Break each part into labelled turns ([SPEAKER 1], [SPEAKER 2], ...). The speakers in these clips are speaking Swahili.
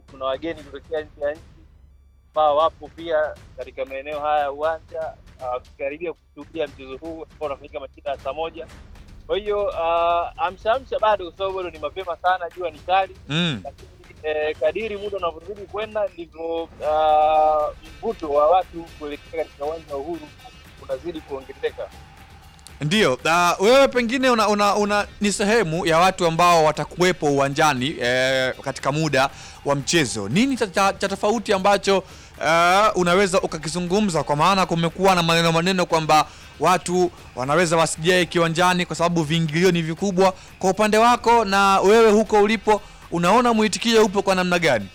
[SPEAKER 1] kuna wageni kutokea nje ya nchi ambao wapo pia katika maeneo haya ya uwanja uh, kukaribia kushuhudia mchezo huu ambao unafanyika majira ya saa moja. Kwa hiyo uh, amsha amsha bado, kwa sababu bado ni mapema sana, jua ni kali
[SPEAKER 2] Mm.
[SPEAKER 1] lakini eh, kadiri muda unavyozidi kwenda ndivyo uh, mvuto wa watu kuelekea katika uwanja wa Uhuru unazidi kuongezeka.
[SPEAKER 2] Ndiyo, uh, wewe pengine una, una, una ni sehemu ya watu ambao watakuwepo uwanjani eh, katika muda wa mchezo. Nini cha, cha, cha tofauti ambacho uh, unaweza ukakizungumza, kwa maana kumekuwa na maneno maneno kwamba watu wanaweza wasijae kiwanjani kwa sababu viingilio ni vikubwa. Kwa upande wako na wewe huko ulipo, unaona mwitikio upo kwa namna gani?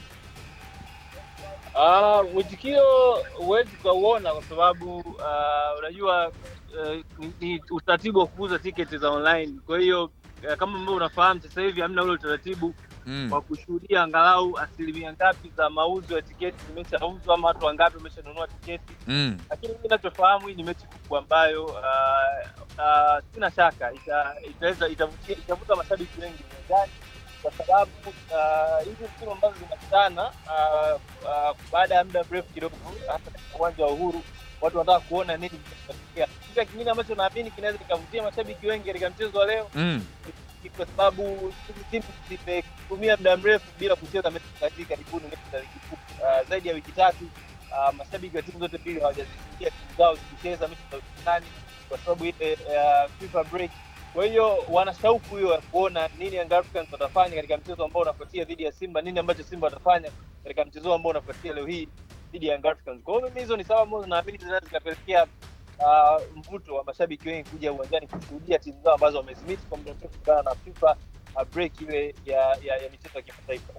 [SPEAKER 1] Ah, mwitikio huwezi ukauona kwa sababu ah, unajua eh, ni, ni utaratibu wa kuuza tiketi za online. Kwa hiyo eh, kama ambavyo unafahamu sasa hivi hamna ule utaratibu
[SPEAKER 2] Mm.
[SPEAKER 1] wa kushuhudia angalau asilimia ngapi za mauzo ya tiketi zimeshauzwa ama watu wangapi wameshanunua tiketi.
[SPEAKER 2] Mm.
[SPEAKER 1] lakini mimi ninachofahamu hii ni mechi kubwa ambayo uh, uh, sina shaka ita- itaweza itavutia itavuta mashabiki wengi uwanjani kwa sababu uh, hizi timu ambazo zinakutana uh, uh, baada ya muda mrefu kidogo hasa katika uwanja wa Uhuru watu wanataka kuona nini kitatokea. Kitu kingine ambacho naamini kinaweza kikavutia mashabiki wengi katika mchezo wa leo
[SPEAKER 2] Mm.
[SPEAKER 1] ni kwa sababu hizi timu zimetumia muda mrefu bila kucheza mechi za hivi karibuni, mechi za ligi kuu uh, zaidi ya wiki tatu. Uh, mashabiki wa timu zote mbili hawajazisikia timu zao zikicheza mechi za ushindani kwa sababu ile uh, FIFA break. Kwa hiyo wana shauku hiyo ya kuona nini Young Africans watafanya katika mchezo ambao unafuatia dhidi ya Simba, nini ambacho Simba watafanya katika mchezo ambao unafuatia leo hii dhidi ya Young Africans. Kwa hiyo mimi hizo ni sababu ambazo naamini zinaweza zikapelekea uh, mvuto wa mashabiki wengi kuja uwanjani kushuhudia timu zao ambazo wamezimisi kwa muda mrefu kutokana na FIFA uh, break ile ya, ya, ya michezo ya kimataifa.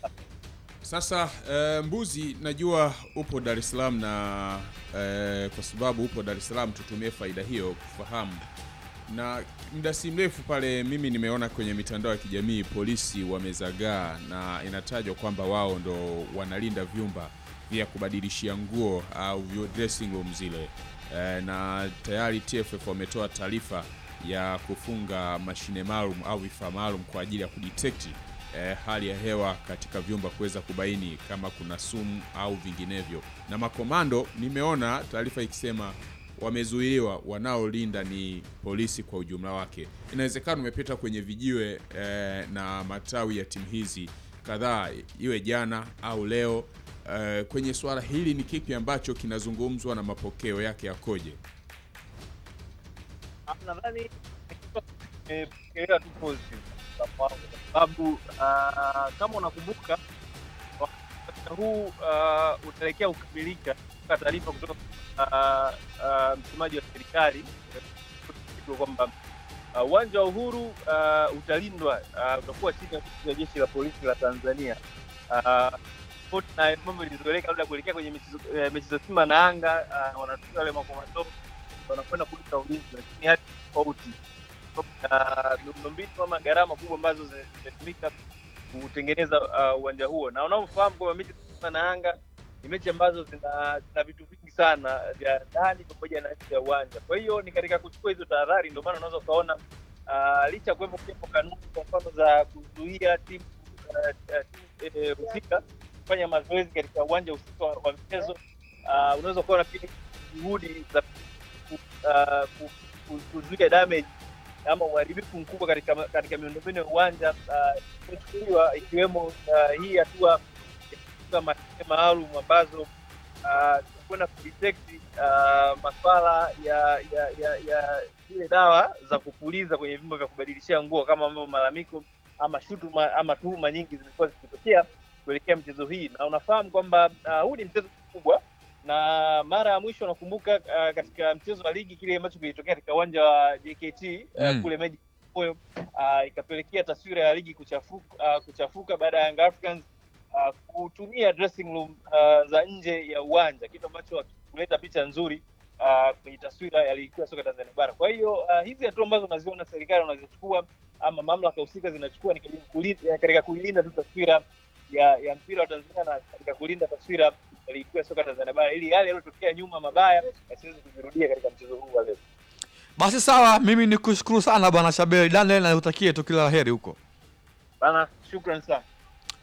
[SPEAKER 3] Sasa eh, Mbuzi, najua upo Dar es Salaam na eh, kwa sababu upo Dar es Salaam, tutumie faida hiyo kufahamu. Na muda si mrefu pale, mimi nimeona kwenye mitandao ya kijamii polisi wamezagaa, na inatajwa kwamba wao ndo wanalinda vyumba vya kubadilishia nguo au vyo- dressing room zile eh, na tayari TFF wametoa taarifa ya kufunga mashine maalum au vifaa maalum kwa ajili ya kudetect eh, hali ya hewa katika vyumba kuweza kubaini kama kuna sumu au vinginevyo. Na makomando, nimeona taarifa ikisema wamezuiliwa, wanaolinda ni polisi kwa ujumla wake. Inawezekana umepita kwenye vijiwe eh, na matawi ya timu hizi kadhaa, iwe jana au leo. Eh, kwenye suala hili ni kipi ambacho kinazungumzwa na mapokeo yake yakoje?
[SPEAKER 1] Ah, nadhani imepokelewa tu positive kwa kwangu, kwa sababu ah, kama unakumbuka wakati huu ah, utaelekea kukamilika kwa taarifa kutoka ah, ah, msemaji wa serikali eh, kwamba ah, uwanja wa Uhuru ah, utalindwa ah, utakuwa chini ya ofisi ya jeshi la polisi la Tanzania. Ah, tofauti na mambo ilizoeleka labda kuelekea kwenye mechi za- eh, mechi za Simba na Yanga, ah, wanatumia wale makomando wanakwenda kuleta ulinzi, lakini hali tofauti na miundombinu ama gharama kubwa ambazo zi- zimetumika kutengeneza uh, uwanja huo, na unaofahamu kwamba mechi za Simba na Yanga ni mechi ambazo zina, zina vitu vingi sana vya ndani pamoja na nje ya uwanja. Kwa hiyo ni katika kuchukua hizo tahadhari, ndio maana unaweza ukaona uh, licha ya kuwepo kuwepo kanuni kwa mfano za kuzuia timu uh, uh, timu, eh, husika kufanya mazoezi katika uwanja husika wa wa mchezo uh, unaweza ukaona pia juhudi za ku- uh, ku- ku- kuzuia damage ama uharibifu mkubwa katika katika miundombinu ya uwanja uh, imechukuliwa ikiwemo uh, hii hatua ya kufunga mashine maalum ambazo uh, kwenda kudetect uh, maswala ya ya ya ya zile dawa za kupuliza kwenye vyumba vya kubadilishia nguo kama ambavyo malalamiko ama shutuma ama tuhuma nyingi zimekuwa zikitokea kuelekea mchezo hii, na unafahamu kwamba uh, huu ni mchezo mkubwa na mara ya mwisho nakumbuka uh, katika mchezo wa ligi kile ambacho kilitokea katika uwanja wa JKT uh,
[SPEAKER 2] Mm.
[SPEAKER 1] kule Meji Moyo uh, ikapelekea taswira ya ligi kuchafuka, uh, kuchafuka baada ya Young Africans uh, kutumia dressing room uh, za nje ya uwanja, kitu ambacho hakikuleta picha nzuri uh, kwenye taswira ya ligi kuu ya soka Tanzania bara. Kwa hiyo uh, hizi hatua ambazo unaziona serikali wanazichukua ama mamlaka husika zinachukua ni katika kulinda- katika kuilinda tu taswira ya, ya mpira wa Tanzania na katika kulinda taswira ya ligi kuu ya soka Tanzania bara ili yale yaliyotokea nyuma mabaya yasiweze kujirudia katika mchezo huu wa leo.
[SPEAKER 2] Basi sawa, mimi ni kushukuru sana bwana Shabeli Daniel na nikutakie tu kila la heri huko.
[SPEAKER 1] Bana, shukran sana.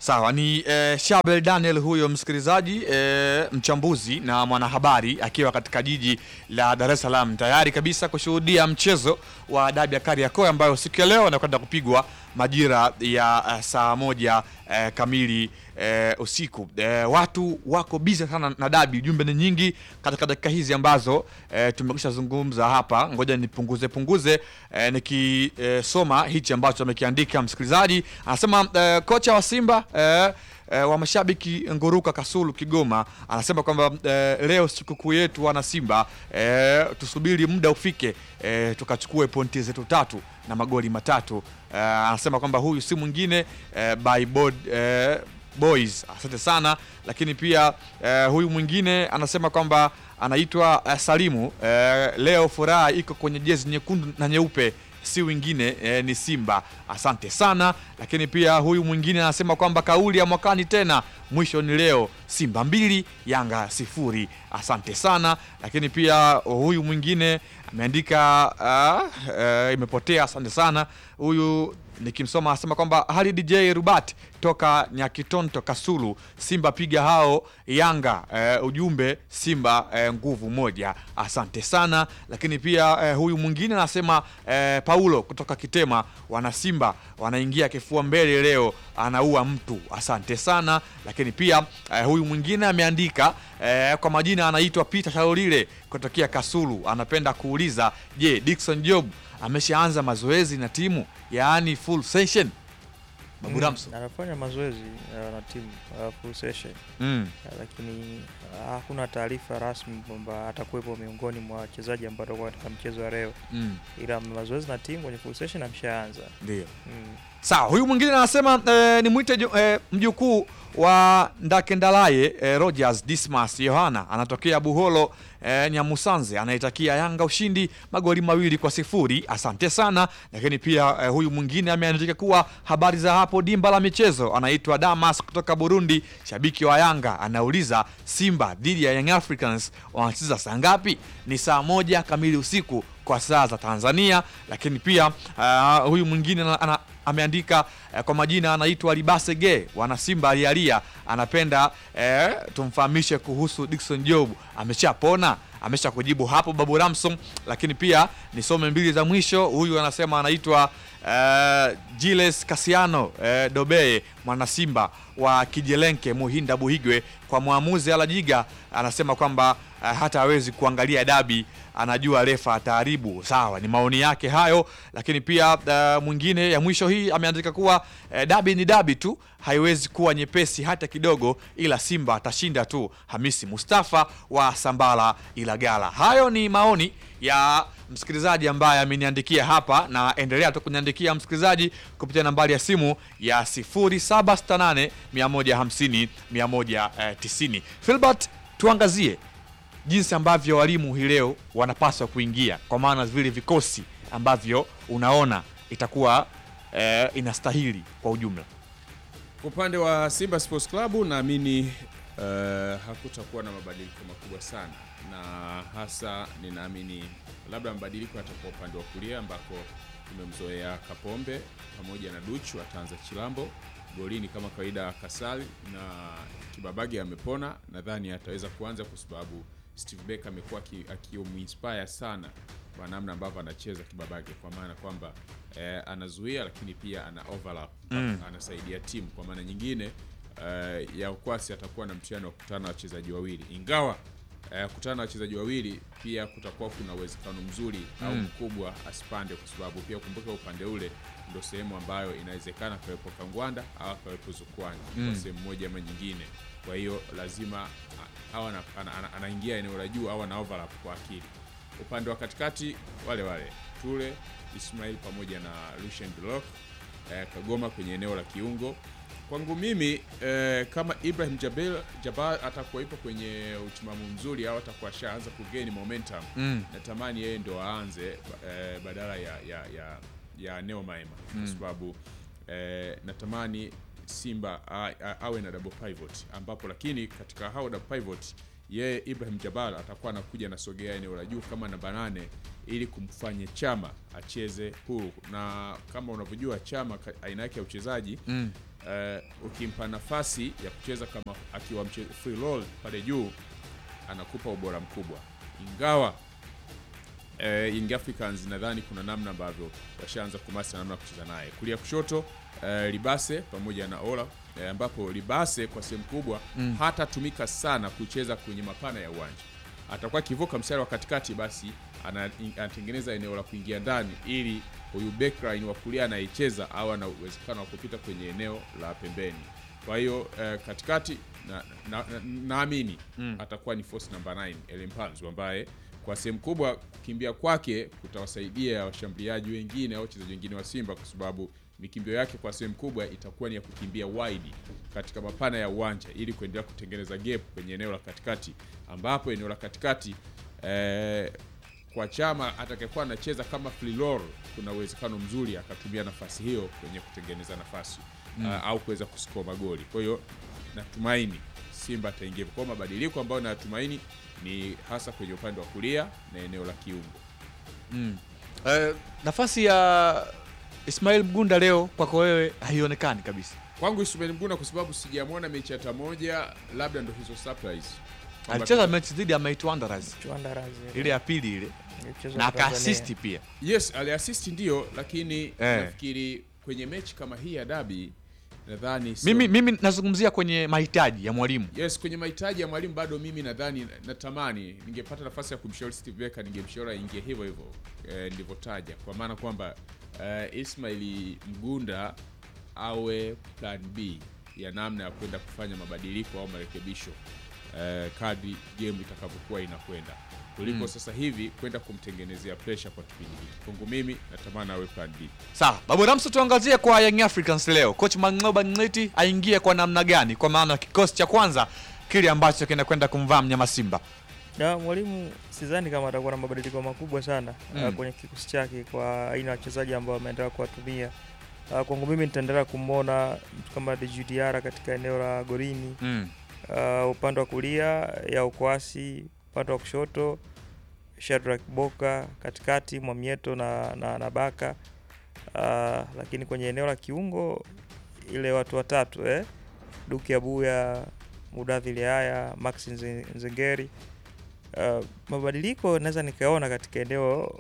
[SPEAKER 2] Sawa, ni eh, Shabel Daniel huyo msikilizaji, eh, mchambuzi na mwanahabari akiwa katika jiji la Dar es Salaam tayari kabisa kushuhudia mchezo wa dabi ya Kariakoo ambayo siku ya leo anakwenda kupigwa majira ya eh, saa moja eh, kamili eh, usiku. Eh, watu wako bizi sana na dabi, jumbe ni nyingi katika dakika hizi ambazo eh, tumekwisha zungumza hapa. Ngoja nipunguze punguze eh, nikisoma hichi ambacho amekiandika msikilizaji. Anasema eh, kocha wa Simba eh, eh, wa mashabiki Nguruka Kasulu Kigoma anasema kwamba eh, leo sikukuu yetu wana Simba eh, tusubiri muda ufike eh, tukachukue pointi zetu tatu na magoli matatu. Eh, anasema kwamba huyu si mwingine eh, by board, eh, boys asante sana lakini pia eh, huyu mwingine anasema kwamba anaitwa eh, Salimu eh, leo furaha iko kwenye jezi nyekundu na nyeupe si wingine eh, ni Simba asante sana lakini pia huyu mwingine anasema kwamba kauli ya mwakani tena mwisho ni leo Simba mbili Yanga sifuri asante sana lakini pia huyu mwingine ameandika uh, uh, imepotea asante sana huyu nikimsoma anasema kwamba hali DJ Rubat toka Nyakitonto Kasulu, Simba piga hao Yanga. Eh, ujumbe Simba eh, nguvu moja, asante sana. Lakini pia eh, huyu mwingine anasema eh, Paulo kutoka Kitema, wana Simba wanaingia kifua mbele leo, anaua mtu, asante sana. Lakini pia eh, huyu mwingine ameandika eh, kwa majina anaitwa Peter Shalolile kutokea Kasulu, anapenda kuuliza je, Dickson Job ameshaanza mazoezi na timu yaani full session Babu Ramso.
[SPEAKER 4] Mm, anafanya mazoezi uh, na timu uh, full session
[SPEAKER 2] Mm.
[SPEAKER 4] uh, lakini uh, hakuna taarifa rasmi kwamba atakuwepo miongoni mwa wachezaji ambao watakuwa katika mchezo wa leo,
[SPEAKER 2] Mm.
[SPEAKER 4] ila mazoezi na timu kwenye full session ameshaanza.
[SPEAKER 2] Ndio.
[SPEAKER 4] Mm.
[SPEAKER 2] Sawa, huyu mwingine anasema eh, ni mwite ju- eh, mjukuu wa Ndakendalaye eh, Rogers Dismas Yohana anatokea Buholo eh, Nyamusanze anaitakia Yanga ushindi magoli mawili kwa sifuri. Asante sana. Lakini pia eh, huyu mwingine ameandika kuwa habari za hapo dimba la michezo, anaitwa Damas kutoka Burundi, shabiki wa Yanga, anauliza Simba dhidi ya Young Africans wanacheza saa ngapi? Ni saa moja kamili usiku kwa saa za Tanzania. Lakini pia uh, huyu mwingine ana, ana, ameandika eh, kwa majina anaitwa Libase Ge wana Simba alialia, anapenda eh, tumfahamishe kuhusu Dickson Job ameshapona amesha kujibu hapo Babu Ramson. Lakini pia nisome mbili za mwisho. Huyu anasema anaitwa eh, Giles Kasiano eh, Dobeye mwana Simba wa Kijelenke Muhinda Buhigwe, kwa mwamuzi Alajiga anasema kwamba eh, hata hawezi kuangalia dabi anajua refa ataharibu. Sawa, ni maoni yake hayo. Lakini pia uh, mwingine ya mwisho hii ameandika kuwa uh, dabi ni dabi tu, haiwezi kuwa nyepesi hata kidogo, ila Simba atashinda tu. Hamisi Mustafa wa Sambala Ilagala. Hayo ni maoni ya msikilizaji ambaye ameniandikia hapa, na endelea tu kuniandikia msikilizaji kupitia nambari ya simu ya 0768 150 190. Filbert, tuangazie jinsi ambavyo walimu hii leo wanapaswa kuingia, kwa maana vile vikosi ambavyo unaona itakuwa eh, inastahili kwa ujumla.
[SPEAKER 3] Kwa upande wa Simba Sports Club naamini uh, hakutakuwa na mabadiliko makubwa sana, na hasa ninaamini labda mabadiliko yatakuwa upande wa kulia ambako tumemzoea Kapombe pamoja na Duchu ataanza Chilambo golini kama kawaida, Kasali na Kibabage amepona, nadhani ataweza kuanza kwa sababu Steve Becker amekuwa aki- akimuinspire sana kwa namna ambavyo anacheza Kibabage, kwa maana kwamba eh, anazuia lakini pia ana overlap anasaidia timu. Kwa maana nyingine eh, ya ukwasi atakuwa na mtihani wa kukutana na wachezaji wawili, ingawa eh, kukutana na wachezaji wawili pia kutakuwa kuna uwezekano mzuri au mkubwa asipande, kwa sababu pia kumbuka upande ule ndo sehemu ambayo inawezekana kawepo Kangwanda au kawepo Zukwani kwa sehemu moja ama nyingine. Kwa hiyo lazima a- awe ana- ana- ana- anaingia eneo la juu au ana overlap kwa akili. Upande wa katikati wale wale Tule Ismail pamoja na Lucien Delok eh, Kagoma kwenye eneo la kiungo. Kwangu mimi eh, kama Ibrahim Jabel Jabal atakuwepo kwenye utimamu mzuri au atakuwa ashaanza kugeni momentum
[SPEAKER 2] Mm.
[SPEAKER 3] natamani yeye ndo aanze eh, badala ya ya ya, ya Neo Maema kwa sababu eh, natamani Simba a- a- awe na double pivot ambapo, lakini katika hao double pivot yeye Ibrahim Jabal atakuwa anakuja nasogea eneo la juu kama namba nane ili kumfanya Chama acheze huru, na kama unavyojua Chama ka- aina yake ya uchezaji
[SPEAKER 2] Mm.
[SPEAKER 3] eh, ukimpa nafasi ya kucheza kama akiwa mche, free roll pale juu anakupa ubora mkubwa, ingawa eh, Young Africans nadhani kuna namna ambavyo washaanza kumasa namna ya kucheza naye kulia kushoto eh, Libase pamoja na Ola eh, ambapo Libase kwa sehemu kubwa
[SPEAKER 2] Mm.
[SPEAKER 3] hatatumika sana kucheza kwenye mapana ya uwanja, atakuwa akivuka mstari wa katikati, basi ana- anatengeneza eneo la kuingia ndani ili huyu backline wa kulia anayecheza au ana uwezekano wa kupita kwenye eneo la pembeni. Kwa hiyo eh, katikati naamini na, na, naamini
[SPEAKER 2] Mm.
[SPEAKER 3] atakuwa ni force number 9 Elimpanzu ambaye kwa sehemu kubwa kukimbia kwake kutawasaidia washambuliaji wengine au wachezaji wengine wa Simba kwa sababu mikimbio yake kwa sehemu kubwa itakuwa ni ya kukimbia wide katika mapana ya uwanja ili kuendelea kutengeneza gap kwenye eneo la katikati, ambapo eneo la katikati eh, kwa Chama atakayekuwa anacheza kama free roll, kuna uwezekano mzuri akatumia nafasi hiyo kwenye kutengeneza nafasi
[SPEAKER 2] Mm.
[SPEAKER 3] ah, au kuweza kusikoa magoli. Kwa hiyo natumaini Simba ataingia kwa mabadiliko ambayo natumaini ni hasa kwenye upande wa kulia na eneo la kiungo.
[SPEAKER 2] Mm. Eh, nafasi ya Ismail Mgunda leo kwako wewe haionekani kabisa.
[SPEAKER 3] Kwangu Ismail Mgunda kwa sababu sijamwona mechi hata moja, labda ndo hizo surprise. Kwamba
[SPEAKER 2] Alicheza mechi dhidi ya Might Wanderers
[SPEAKER 4] Chwandarazi
[SPEAKER 2] ile ya pili ile
[SPEAKER 4] Mchezo
[SPEAKER 2] na
[SPEAKER 4] wa Tanzania.
[SPEAKER 2] akaasisti pia.
[SPEAKER 3] Yes, aliasisti ndio, lakini
[SPEAKER 2] Eh.
[SPEAKER 3] nafikiri kwenye mechi kama hii ya dabi nadhani sio-
[SPEAKER 2] Mimi, mimi nazungumzia kwenye mahitaji ya mwalimu.
[SPEAKER 3] Yes, kwenye mahitaji ya mwalimu bado mimi nadhani natamani ningepata nafasi ya kumshauri Steve Becker ningemshauri aingie hivyo hivyo eh, nilivyotaja kwa maana kwamba eh, Ismail Mgunda awe plan B ya namna ya kwenda kufanya mabadiliko au marekebisho eh, kadri game itakavyokuwa inakwenda kuliko
[SPEAKER 2] Mm.
[SPEAKER 3] sasa hivi kwenda kumtengenezea pressure kwa kipindi hiki. Kwangu mimi natamani awe plan B.
[SPEAKER 2] Sawa, Babu Ramso, tuangazie kwa Young Africans leo. Coach Mang'oba Ng'eti aingie kwa namna gani, kwa maana kikosi cha kwanza kile ambacho kinakwenda kumvaa mnyama Simba.
[SPEAKER 4] Na mwalimu sidhani kama atakuwa na mabadiliko makubwa sana
[SPEAKER 2] Mm.
[SPEAKER 4] uh, kwenye kikosi chake kwa aina ya wachezaji ambao ameendelea kuwatumia. Uh, kwangu mimi nitaendelea kumwona mtu kama Djigui Diarra katika eneo la golini,
[SPEAKER 2] Mm.
[SPEAKER 4] uh, upande wa kulia ya ukwasi, upande wa kushoto Shadrack Boka, katikati Mwamieto na, na, na Baka uh, lakini kwenye eneo la kiungo ile watu watatu eh? Duki Abuya, Mudathiri Haya, Max Nze- Nzengeri. Uh, mabadiliko naweza nikaona katika eneo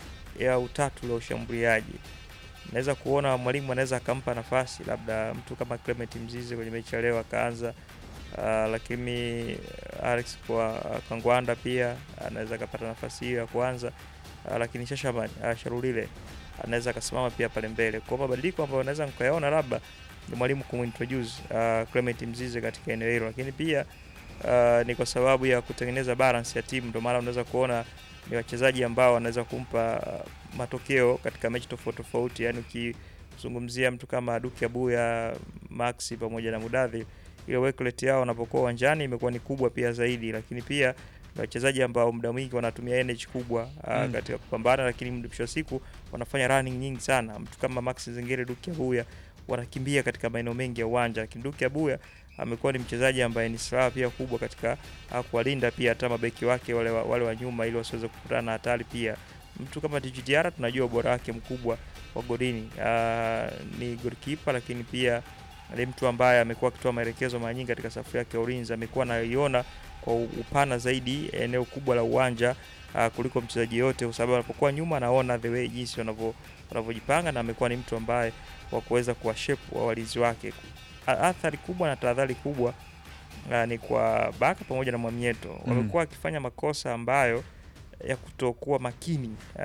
[SPEAKER 4] ya utatu la ushambuliaji. Naweza kuona mwalimu anaweza akampa nafasi labda mtu kama Clement Mzize kwenye mechi ya leo akaanza. Uh, lakini Alex kwa Kangwanda pia anaweza akapata nafasi hiyo ya kuanza. Uh, lakini Shashaman uh, Sharulile anaweza akasimama pia pale mbele. Kwa mabadiliko ambayo naweza nikayaona labda ni mwalimu kumintroduce uh, Clement Mzize katika eneo hilo, lakini pia uh, ni kwa sababu ya kutengeneza balance ya timu, ndio maana unaweza kuona ni wachezaji ambao wanaweza kumpa uh, matokeo katika mechi tofauti tofauti. Yani ukizungumzia mtu kama Duki Abuya, Maxi pamoja na Mudathi, ile work rate yao wanapokuwa uwanjani imekuwa ni kubwa pia zaidi, lakini pia ni wachezaji ambao muda mwingi wanatumia energy kubwa uh,
[SPEAKER 2] Mm.
[SPEAKER 4] katika kupambana, lakini mwisho wa siku wanafanya running nyingi sana. Mtu kama Max Zengere, Duki Abuya wanakimbia katika maeneo mengi ya uwanja, lakini Duki Abuya amekuwa ni mchezaji ambaye ni silaha pia kubwa katika uh, kuwalinda pia hata mabeki wake wale wa, wale wa nyuma ili wasiweze kukutana na hatari pia. Mtu kama Djigui Diarra tunajua ubora wake mkubwa wa golini. Uh, ni goalkeeper lakini pia ni mtu ambaye amekuwa akitoa maelekezo mara nyingi katika safu yake ya ulinzi, amekuwa anaiona kwa upana zaidi eneo kubwa la uwanja uh, kuliko mchezaji yote, kwa sababu anapokuwa nyuma anaona the way jinsi wanavyo wanavyojipanga, na amekuwa ni mtu ambaye wa kuweza kuwashape wa walinzi wake. A- Athari kubwa na tahadhari kubwa uh, ni kwa Baka pamoja na Mwamieto wamekuwa wakifanya makosa ambayo ya kutokuwa makini uh,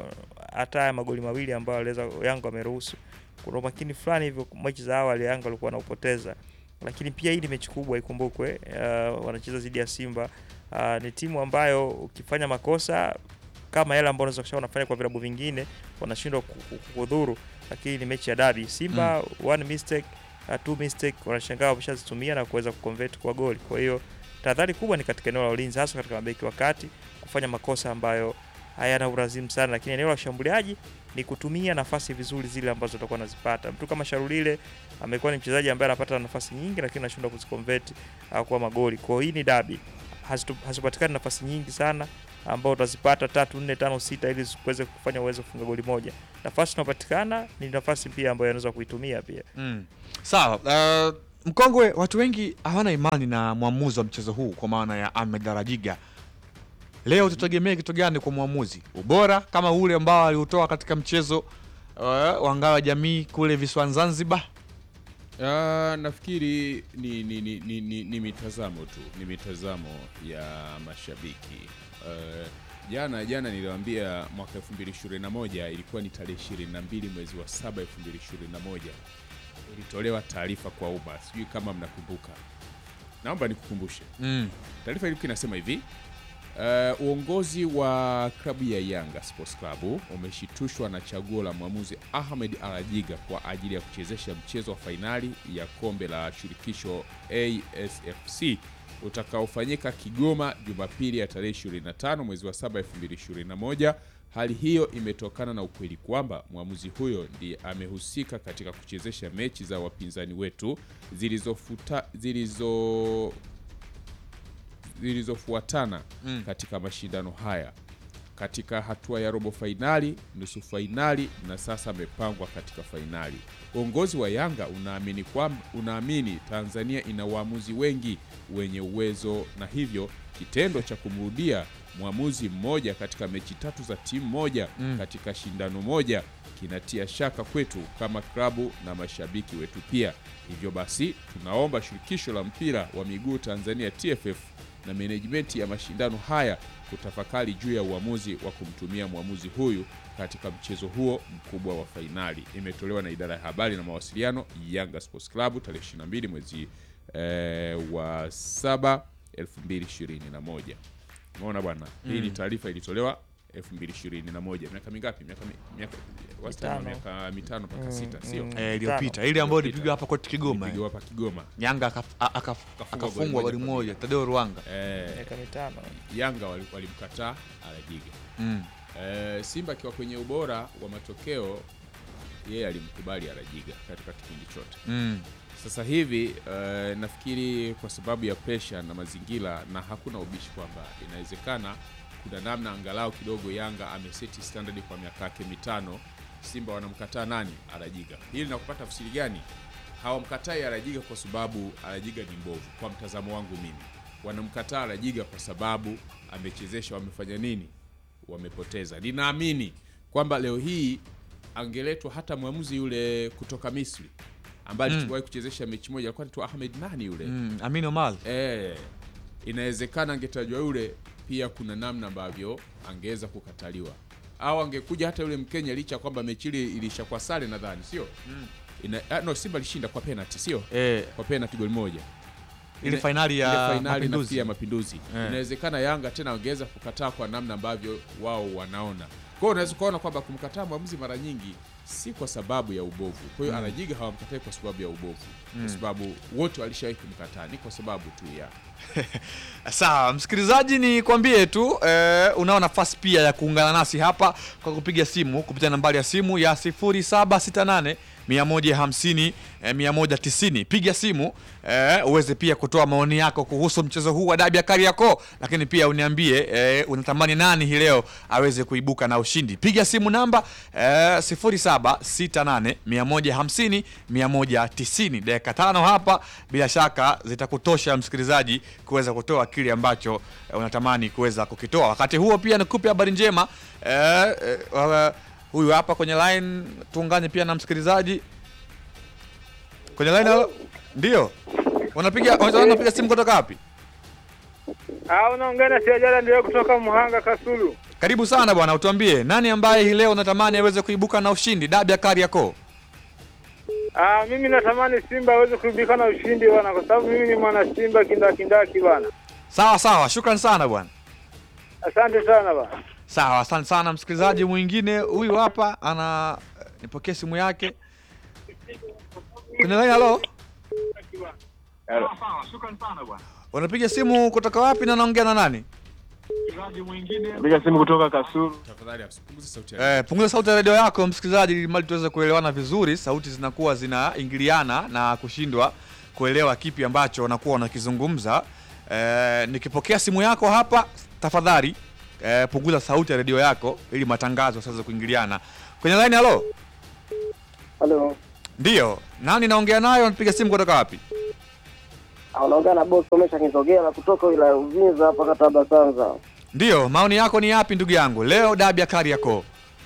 [SPEAKER 4] hata haya magoli mawili ambayo aliweza Yanga wameruhusu, kuna umakini fulani hivyo mechi za awali Yanga walikuwa wanaupoteza, lakini pia hii ni mechi kubwa ikumbukwe, uh, wanacheza dhidi ya Simba. Uh, ni timu ambayo ukifanya makosa kama yale ambayo unaweza kushauri wanafanya kwa vilabu vingine wanashindwa ku- ku- kukudhuru, lakini ni mechi ya dabi. Simba one mistake, uh, two mistake wanashangaa wameshazitumia na kuweza kuconvert kwa goli. Kwa hiyo tahadhari kubwa ni katika eneo la ulinzi, hasa katika mabeki wa kati kufanya makosa ambayo hayana urazimu sana, lakini eneo la ushambuliaji ni kutumia nafasi vizuri zile ambazo utakuwa unazipata. Mtu kama Sharulile amekuwa ni mchezaji ambaye anapata nafasi nyingi, lakini anashindwa kuziconvert uh, kuwa magoli. Kwa hiyo hii ni dabi, Hazitu- hazipatikani nafasi nyingi sana ambao utazipata tatu nne tano sita ili ziweze kufanya uwezo kufunga goli moja. Nafasi inapatikana ni nafasi pia ambayo anaweza kuitumia pia.
[SPEAKER 2] Mm. Sawa. Uh, mkongwe, watu wengi hawana imani na mwamuzi wa mchezo huu kwa maana ya Ahmed Darajiga. Leo tutegemee kitu gani kwa mwamuzi? Ubora kama ule ambao aliutoa katika mchezo uh, wa ngao ya jamii kule visiwani Zanzibar?
[SPEAKER 3] Ah, nafikiri ni, ni, ni, ni, ni, ni mitazamo tu, ni mitazamo ya mashabiki. Eh, jana jana niliwaambia mwaka 2021 ilikuwa ni tarehe 22 mwezi wa 7 2021 ilitolewa taarifa kwa umma, sijui kama mnakumbuka. Naomba nikukumbushe
[SPEAKER 2] Mm.
[SPEAKER 3] taarifa ilikuwa inasema hivi uh, uongozi wa klabu ya Yanga Sports Club umeshitushwa na chaguo la mwamuzi Ahmed Alajiga kwa ajili ya kuchezesha mchezo wa fainali ya kombe la shirikisho ASFC utakaofanyika Kigoma Jumapili ya tarehe 25 mwezi wa 7 2021. Hali hiyo imetokana na ukweli kwamba mwamuzi huyo ndiye amehusika katika kuchezesha mechi za wapinzani wetu zilizofuta zilizo zilizofuatana
[SPEAKER 2] Mm.
[SPEAKER 3] katika mashindano haya katika hatua ya robo fainali, nusu fainali na sasa amepangwa katika fainali. Uongozi wa Yanga unaamini kwamba unaamini Tanzania ina waamuzi wengi wenye uwezo na hivyo kitendo cha kumrudia mwamuzi mmoja katika mechi tatu za timu moja
[SPEAKER 2] Mm.
[SPEAKER 3] katika shindano moja kinatia shaka kwetu kama klabu na mashabiki wetu pia. Hivyo basi tunaomba shirikisho la mpira wa miguu Tanzania TFF na menejimenti ya mashindano haya kutafakari juu ya uamuzi wa kumtumia mwamuzi huyu katika mchezo huo mkubwa wa fainali. Imetolewa na idara ya habari na mawasiliano Yanga Sports Club tarehe 22 mwezi eh, wa 7 2021. Umeona bwana, hii ni taarifa ilitolewa 2021. Miaka mingapi? Miaka mi- miaka wastani wa
[SPEAKER 4] Mitano.
[SPEAKER 3] miaka mitano mpaka
[SPEAKER 4] Mm,
[SPEAKER 3] sita, sio?
[SPEAKER 4] mm.
[SPEAKER 2] Eh, iliyopita ile ambayo ilipigwa hapa kwetu Kigoma.
[SPEAKER 3] Ilipigwa hapa Kigoma.
[SPEAKER 2] Yanga akaf- a- akaf- akafungwa
[SPEAKER 3] goli
[SPEAKER 2] goli
[SPEAKER 3] moja
[SPEAKER 2] moja Tadeo Ruanga.
[SPEAKER 3] Eh,
[SPEAKER 4] Miaka mitano.
[SPEAKER 3] Yanga wali- walimkataa Alajiga.
[SPEAKER 2] Mm.
[SPEAKER 3] Eh, Simba akiwa kwenye ubora wa matokeo yeye alimkubali Alajiga katika kipindi chote.
[SPEAKER 2] Mm.
[SPEAKER 3] Sasa hivi eh, nafikiri kwa sababu ya presha na mazingira, na hakuna ubishi kwamba inawezekana kuna namna angalau kidogo Yanga ameseti standard kwa miaka yake mitano, Simba wanamkataa nani? Alajiga. Hili linakupata tafsiri gani? Hawamkatai Alajiga kwa sababu Alajiga ni mbovu, kwa mtazamo wangu mimi. Wanamkataa Alajiga kwa sababu amechezesha, wamefanya nini? Wamepoteza. Ninaamini kwamba leo hii angeletwa hata mwamuzi yule kutoka Misri ambaye
[SPEAKER 2] Mm.
[SPEAKER 3] aliwahi kuchezesha mechi moja, alikuwa anaitwa Ahmed nani yule
[SPEAKER 2] Mm. Amin Omar.
[SPEAKER 3] Eh, inawezekana angetajwa yule pia, kuna namna ambavyo angeweza kukataliwa, au angekuja hata yule Mkenya, licha ya kwamba mechi ile ilishakuwa sare, nadhani sio ina, ah, no, Simba alishinda kwa penalty, sio
[SPEAKER 2] Eh,
[SPEAKER 3] kwa penalty goli moja
[SPEAKER 2] ile
[SPEAKER 3] Ile-
[SPEAKER 2] fainali
[SPEAKER 3] ile
[SPEAKER 2] ya
[SPEAKER 3] fainali nafikiri
[SPEAKER 2] Mapinduzi.
[SPEAKER 3] ya Mapinduzi.
[SPEAKER 2] Eh.
[SPEAKER 3] Inawezekana Yanga tena wangeweza kukataa kwa namna ambavyo wao wanaona. Kwa hiyo unaweza kuona kwamba kumkataa mwamuzi mara nyingi si kwa sababu ya ubovu. Kwa hiyo Alajiga hawamkatai kwa sababu ya ubovu, kwa sababu wote walishawahi kumkataa, ni kwa sababu tu ya
[SPEAKER 2] Sawa, msikilizaji, ni kwambie tu eh, unao nafasi pia ya kuungana nasi hapa kwa kupiga simu kupitia nambari ya simu ya 0768 150 eh, 190. Piga simu eh, uweze pia kutoa maoni yako kuhusu mchezo huu wa dabi ya Kariakoo, lakini pia uniambie eh, unatamani nani hii leo aweze kuibuka na ushindi. Piga simu namba eh, 0768 150 190. Dakika tano hapa bila shaka zitakutosha msikilizaji kuweza kutoa kile ambacho eh, unatamani kuweza kukitoa. Wakati huo pia nikupe habari njema eh, eh, wa- huyu hapa kwenye line, tuungane pia na msikilizaji kwenye line. halo? Ndio unapiga unapiga simu kutoka wapi?
[SPEAKER 5] Ah, unaongea na Siajala ndio kutoka Muhanga Kasulu.
[SPEAKER 2] Karibu sana bwana, utuambie nani ambaye hii leo unatamani aweze kuibuka na ushindi dabi ya Kariakoo?
[SPEAKER 5] Ah, mimi natamani Simba aweze kuibuka na ushindi bwana, kwa sababu mimi ni mwana Simba kindakindaki bwana.
[SPEAKER 2] Sawa sawa, shukran sana bwana.
[SPEAKER 5] Asante sana bwana.
[SPEAKER 2] Sawa, asante sana msikilizaji. Mwingine huyu hapa ana nipokee simu yake kwenye line. Halo, unapiga simu kutoka wapi na naongea na nani?
[SPEAKER 1] Piga simu kutoka Kasulu.
[SPEAKER 3] tafadhali punguza sauti ya
[SPEAKER 2] Eh, punguza sauti ya redio yako msikilizaji, ili mali tuweze kuelewana vizuri. Sauti zinakuwa zinaingiliana na kushindwa kuelewa kipi ambacho wanakuwa wanakizungumza. Eh, nikipokea simu yako hapa, tafadhali eh, punguza sauti ya redio yako ili matangazo yasiweze kuingiliana. Kwenye line, halo,
[SPEAKER 6] Halo,
[SPEAKER 2] ndio nani naongea nayo? Napiga simu kutoka wapi?
[SPEAKER 6] unaongea na boss Omesha Kitogea na kutoka wilaya ya Uvinza hapa kata ya Basanza.
[SPEAKER 2] Ndio, maoni yako ni yapi ndugu yangu? Leo dabi ya Kariakoo.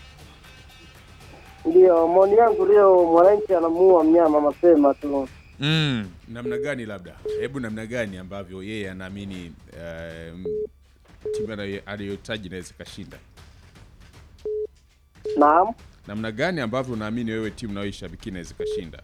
[SPEAKER 6] Ndiyo, maoni yangu leo, mwananchi anamuua mnyama mapema tu.
[SPEAKER 2] Mm.
[SPEAKER 3] namna gani labda hebu namna gani ambavyo yeye anaamini um, timu anayo- anayohitaji inaweza ikashinda
[SPEAKER 6] Naam,
[SPEAKER 3] namna gani ambavyo unaamini wewe timu unayoishabikia inaweza ikashinda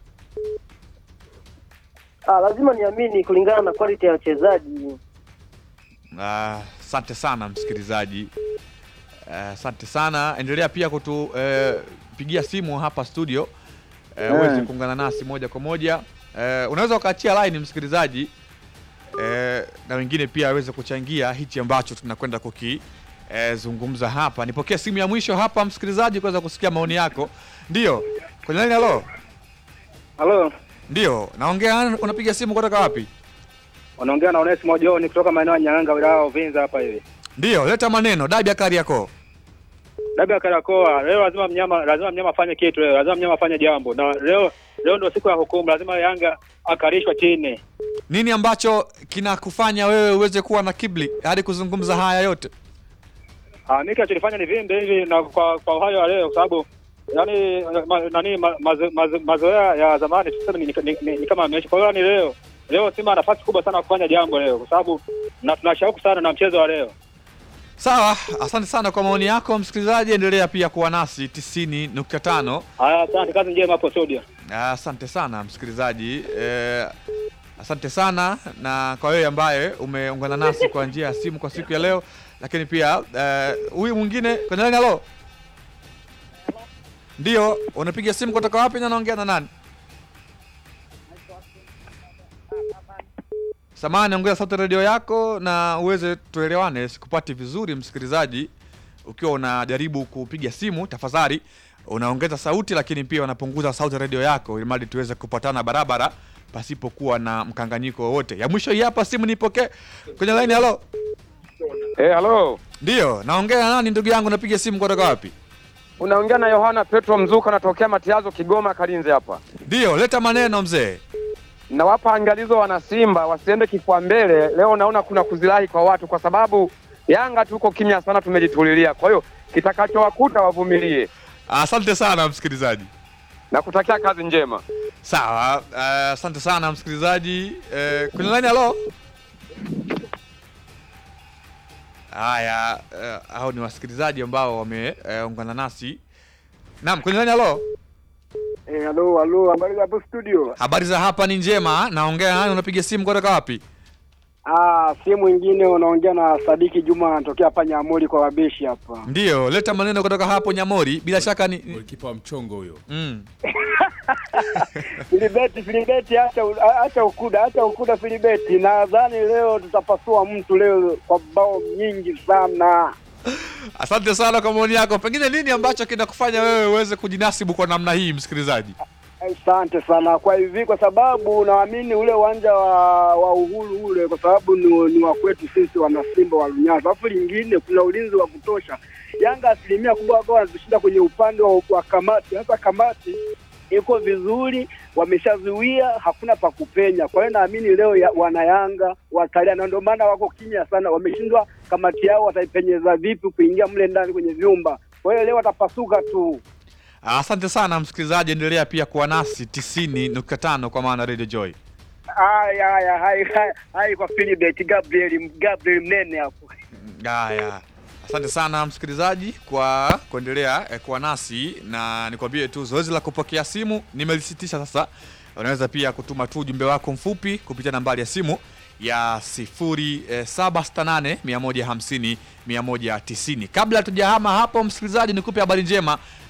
[SPEAKER 6] ah, lazima niamini kulingana na quality ya wachezaji.
[SPEAKER 2] Ah, Asante sana msikilizaji, Ah, asante sana. Endelea pia kutupigia simu hapa studio eh, uweze kuungana nasi moja kwa moja. Eh, unaweza ukaachia line msikilizaji, eh, na wengine pia waweze kuchangia hichi ambacho tunakwenda kuki eh, zungumza hapa. Nipokee simu ya mwisho hapa msikilizaji, kuweza kusikia maoni yako. Ndio kwenye line. Halo,
[SPEAKER 5] Halo,
[SPEAKER 2] ndio naongea. Unapiga simu kutoka wapi?
[SPEAKER 5] unaongea na Onesimo John kutoka maeneo ya Nyanga, wilaya ya Uvinza hapa hivi.
[SPEAKER 2] Ndio, leta maneno. Dabi ya Kariakoo.
[SPEAKER 5] Dabi ya Karakoa leo, lazima mnyama lazima mnyama afanye kitu leo, lazima mnyama afanye jambo, na leo leo ndio siku ya hukumu, lazima Yanga akarishwa chini.
[SPEAKER 2] Nini ambacho kinakufanya wewe uweze kuwa na kibli hadi kuzungumza haya yote?
[SPEAKER 5] Ah, mimi kinachonifanya ni vimbe hivi na kwa kwa hayo ya leo, kwa sababu yani ma, nani ma, mazo- mazo- mazoea ya zamani tuseme ni, ni, ni, ni kama ameisha. Kwa hiyo ni leo leo Simba ana nafasi kubwa sana ya kufanya jambo leo, kwa sababu na tunashauku sana na mchezo wa leo.
[SPEAKER 2] Sawa, asante sana kwa maoni yako msikilizaji, endelea pia kuwa nasi 90.5.
[SPEAKER 5] Haya, asante, kazi njema hapo studio.
[SPEAKER 2] Asante sana msikilizaji, eh, asante sana na kwa wewe ambaye umeungana nasi kwa njia ya simu kwa siku ya leo, lakini pia eh, huyu mwingine kwenye line. Halo, ndio unapiga simu kutoka wapi na naongea na nani? Samahani, ongeza sauti ya redio yako na uweze tuelewane. Sikupati vizuri msikilizaji, ukiwa unajaribu kupiga simu, tafadhali unaongeza sauti, lakini pia unapunguza sauti ya redio yako, ili mradi tuweze kupatana barabara pasipokuwa na mkanganyiko wowote. Ya mwisho hii hapa, simu nipokee kwenye line. Halo,
[SPEAKER 7] Eh, halo.
[SPEAKER 2] ndio naongea na nani ndugu yangu? Napiga simu kutoka wapi?
[SPEAKER 7] Unaongea na Yohana Petro Mzuka natokea Matiazo Kigoma Kalinze hapa.
[SPEAKER 2] Ndio, leta maneno mzee.
[SPEAKER 7] Nawapa angalizo wana Simba wasiende kifua mbele. Leo naona kuna kuzilahi kwa watu kwa sababu Yanga tuko kimya sana tumejitulilia. Kwa hiyo kitakachowakuta wavumilie.
[SPEAKER 2] Asante sana msikilizaji.
[SPEAKER 7] Na kutakia kazi njema.
[SPEAKER 2] Sawa, eh, asante sana msikilizaji. Eh, kwenye line halo. Haya, eh, hao ni wasikilizaji ambao wameungana nasi. Naam, kwenye line halo.
[SPEAKER 6] Eh, halo, halo, habari za hapo studio?
[SPEAKER 2] Habari za hapa ni njema. Naongea nani? Unapiga simu kutoka wapi?
[SPEAKER 6] Ah, si mwingine unaongea na Sadiki Juma anatokea hapa Nyamori kwa wabeshi hapa.
[SPEAKER 2] Ndio, leta maneno kutoka hapo Nyamori. Bila shaka ni ni-
[SPEAKER 3] golikipa wa mchongo huyo
[SPEAKER 2] mm.
[SPEAKER 6] Filibeti, Filibeti, acha acha ukuda, acha ukuda Filibeti. Nadhani leo tutapasua mtu leo kwa bao nyingi sana.
[SPEAKER 2] Asante sana kwa maoni yako. Pengine nini ambacho kinakufanya wewe uweze kujinasibu kwa namna hii, msikilizaji?
[SPEAKER 6] Asante sana kwa hivi, kwa sababu naamini ule uwanja wa, wa Uhuru ule, kwa sababu ni, ni wa kwetu sisi wana Simba wa Lunyasa. Alafu lingine kuna ulinzi wa kutosha. Yanga asilimia kubwa ambao wanatushinda kwenye upande wa, wa kamati. Sasa kamati iko vizuri, wameshazuia, hakuna pa kupenya. Kwa hiyo naamini leo ya, wana Yanga watalia, na ndio maana wako kimya sana, wameshindwa kamati yao wataipenyeza vipi kuingia mle ndani kwenye vyumba. Kwa hiyo leo watapasuka tu.
[SPEAKER 2] Asante sana msikilizaji, endelea pia kuwa nasi 90.5 kwa maana Radio Joy.
[SPEAKER 6] Haya, haya, hai, hai, hai kwa Philibert Gabriel, Gabriel Mnene hapo.
[SPEAKER 2] Haya, asante sana msikilizaji kwa kuendelea eh, kuwa nasi, na nikwambie tu zoezi la kupokea simu nimelisitisha sasa. Unaweza pia kutuma tu ujumbe wako mfupi kupitia nambari ya simu ya 0768 150 190. Kabla hatujahama hapo, msikilizaji, nikupe habari njema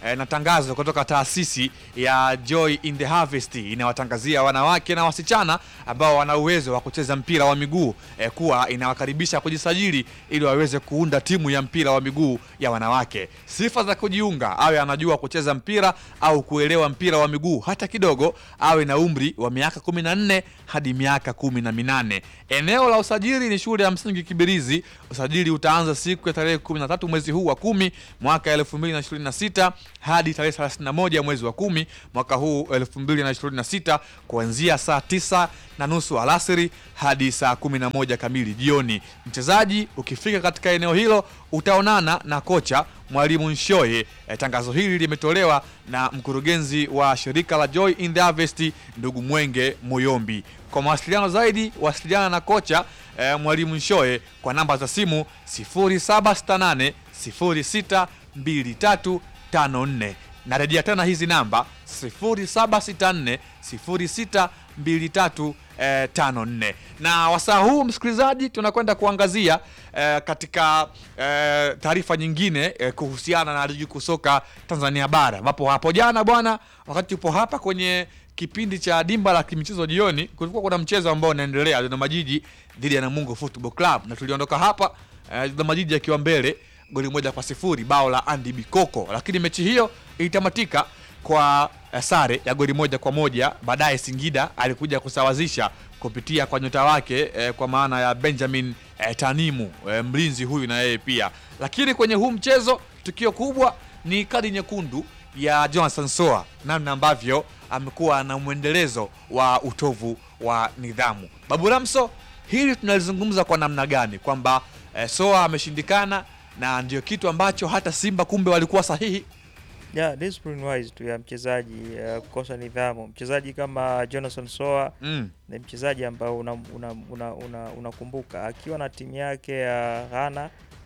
[SPEAKER 2] eh, na tangazo kutoka taasisi ya Joy in the Harvest inawatangazia wanawake na wasichana ambao wana uwezo wa kucheza mpira wa miguu eh, kuwa inawakaribisha kujisajili ili waweze kuunda timu ya mpira wa miguu ya wanawake. Sifa za kujiunga: awe anajua kucheza mpira au kuelewa mpira wa miguu hata kidogo, awe na umri wa miaka 14 hadi miaka kumi na minane. Eneo la usajili ni shule ya msingi Kibirizi. Usajili utaanza siku ya tarehe 13 mwezi huu wa kumi mwaka 2026 hadi tarehe 31 mwezi wa kumi mwaka huu 2026 kuanzia saa tisa na nusu alasiri hadi saa 11 kamili jioni. Mchezaji ukifika katika eneo hilo utaonana na kocha Mwalimu Nshoye. E, tangazo hili limetolewa na mkurugenzi wa shirika la Joy in the Harvest ndugu Mwenge Muyombi. Kwa mawasiliano zaidi wasiliana na kocha e, Mwalimu Nshoye kwa namba za simu 0768 06 2354. Narejea tena hizi namba 0764 06 2354. Na wasaa huu msikilizaji, tunakwenda kuangazia eh, katika eh, taarifa nyingine eh, kuhusiana na ligi kuu soka Tanzania bara ambapo hapo jana bwana, wakati upo hapa kwenye kipindi cha dimba la kimichezo jioni, kulikuwa kuna mchezo ambao unaendelea Dodoma Jiji dhidi ya Namungo Football Club, na tuliondoka hapa eh, Dodoma Jiji akiwa mbele goli moja kwa sifuri bao la Andy Bikoko, lakini mechi hiyo ilitamatika kwa eh, sare ya goli moja kwa moja. Baadaye Singida alikuja kusawazisha kupitia kwa nyota wake eh, kwa maana ya Benjamin eh, Tanimu eh, mlinzi huyu na yeye pia. Lakini kwenye huu mchezo tukio kubwa ni kadi nyekundu ya Jonathan Soa, namna ambavyo amekuwa na mwendelezo wa utovu wa nidhamu. Babu Ramso, hili tunalizungumza kwa namna gani kwamba eh, Soa ameshindikana na ndio kitu ambacho hata Simba kumbe walikuwa sahihi.
[SPEAKER 4] Yeah, discipline wise tu ya mchezaji uh, kukosa nidhamu. Mchezaji kama Jonathan Soa
[SPEAKER 2] Mm.
[SPEAKER 4] ni mchezaji ambao unakumbuka una, una, una, unakumbuka akiwa na timu yake ya Ghana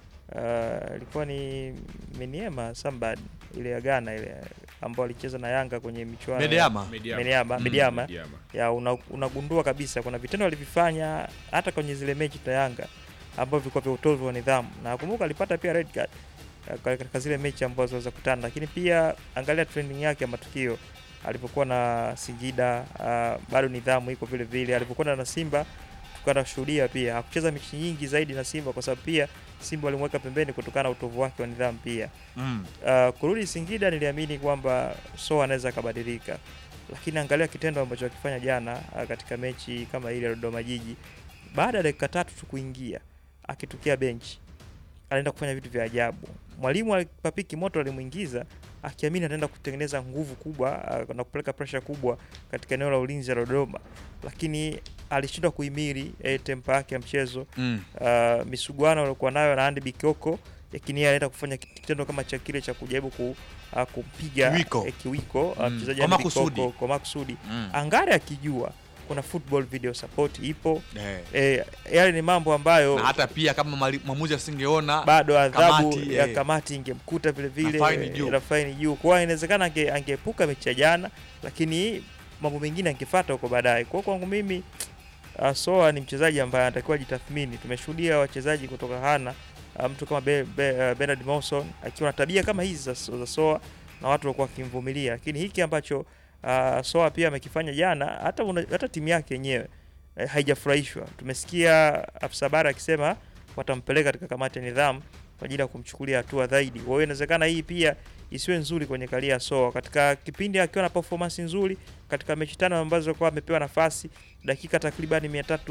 [SPEAKER 4] uh, ilikuwa ni Meniema Sambad ile ya Ghana ile ambao alicheza na Yanga kwenye michuano ya-
[SPEAKER 2] Medeama.
[SPEAKER 3] Mediama.
[SPEAKER 4] Mediama,
[SPEAKER 2] Mm,
[SPEAKER 4] Mediama.
[SPEAKER 3] Mediama.
[SPEAKER 4] ya una, unagundua kabisa kuna vitendo alivifanya hata kwenye zile mechi za Yanga ambavyo vilikuwa vya utovu wa nidhamu, na nakumbuka alipata pia red card eh, katika zile mechi ambazo waweza kutana, lakini pia angalia trending yake ya matukio alipokuwa na Singida, uh, bado nidhamu iko vile vile. Alipokuwa na Simba tukashuhudia pia hakucheza mechi nyingi zaidi na Simba kwa sababu pia Simba walimweka pembeni kutokana na utovu wake wa nidhamu pia.
[SPEAKER 2] Mm.
[SPEAKER 4] Uh, kurudi Singida niliamini kwamba Soa anaweza akabadilika, lakini angalia kitendo ambacho akifanya jana uh, katika mechi kama ile ya Dodoma Jiji, baada ya dakika tatu tu kuingia akitokea benchi anaenda kufanya vitu vya ajabu. Mwalimu Papiki Moto alimuingiza akiamini ataenda kutengeneza nguvu kubwa uh, na kupeleka pressure kubwa katika eneo la ulinzi la Dodoma, lakini alishindwa kuhimili eh, tempa yake ya mchezo
[SPEAKER 2] Mm.
[SPEAKER 4] uh, misuguano aliokuwa nayo na Andy Bikoko, lakini yeye anaenda kufanya kitendo kama cha kile cha kujaribu ku, uh, kumpiga
[SPEAKER 2] Kiwiko.
[SPEAKER 4] eh, kiwiko uh,
[SPEAKER 2] Mm,
[SPEAKER 4] mchezaji
[SPEAKER 2] kwa
[SPEAKER 4] Andy
[SPEAKER 2] makusudi.
[SPEAKER 4] Bikoko kwa makusudi,
[SPEAKER 2] Mm.
[SPEAKER 4] angari akijua kuna football video support ipo
[SPEAKER 2] Eh.
[SPEAKER 4] eh, yale ni mambo ambayo
[SPEAKER 2] na hata pia kama mali- mwamuzi asingeona
[SPEAKER 4] bado adhabu
[SPEAKER 2] kamati,
[SPEAKER 4] ya
[SPEAKER 2] eh.
[SPEAKER 4] kamati ingemkuta vile vile
[SPEAKER 2] Na faini
[SPEAKER 4] eh,
[SPEAKER 2] juu.
[SPEAKER 4] na faini juu. Kwa hiyo inawezekana ange, angeepuka mechi ya jana, lakini mambo mengine angefuata huko baadaye. Kwa hiyo kwangu mimi uh, Soa ni mchezaji ambaye anatakiwa jitathmini. Tumeshuhudia wachezaji kutoka Hana uh, mtu kama be, be, uh, Bernard Mawson akiwa na tabia kama hizi za, za Soa na watu walikuwa wakimvumilia, lakini hiki ambacho uh, Soa pia amekifanya jana, hata una, hata timu yake yenyewe eh, haijafurahishwa. Tumesikia afisa habari akisema watampeleka katika kamati ya nidhamu kwa ajili ya kumchukulia hatua zaidi. Kwa hiyo inawezekana hii pia isiwe nzuri kwenye karia ya Soa katika kipindi akiwa na performance nzuri katika mechi tano ambazo kwa amepewa nafasi dakika takriban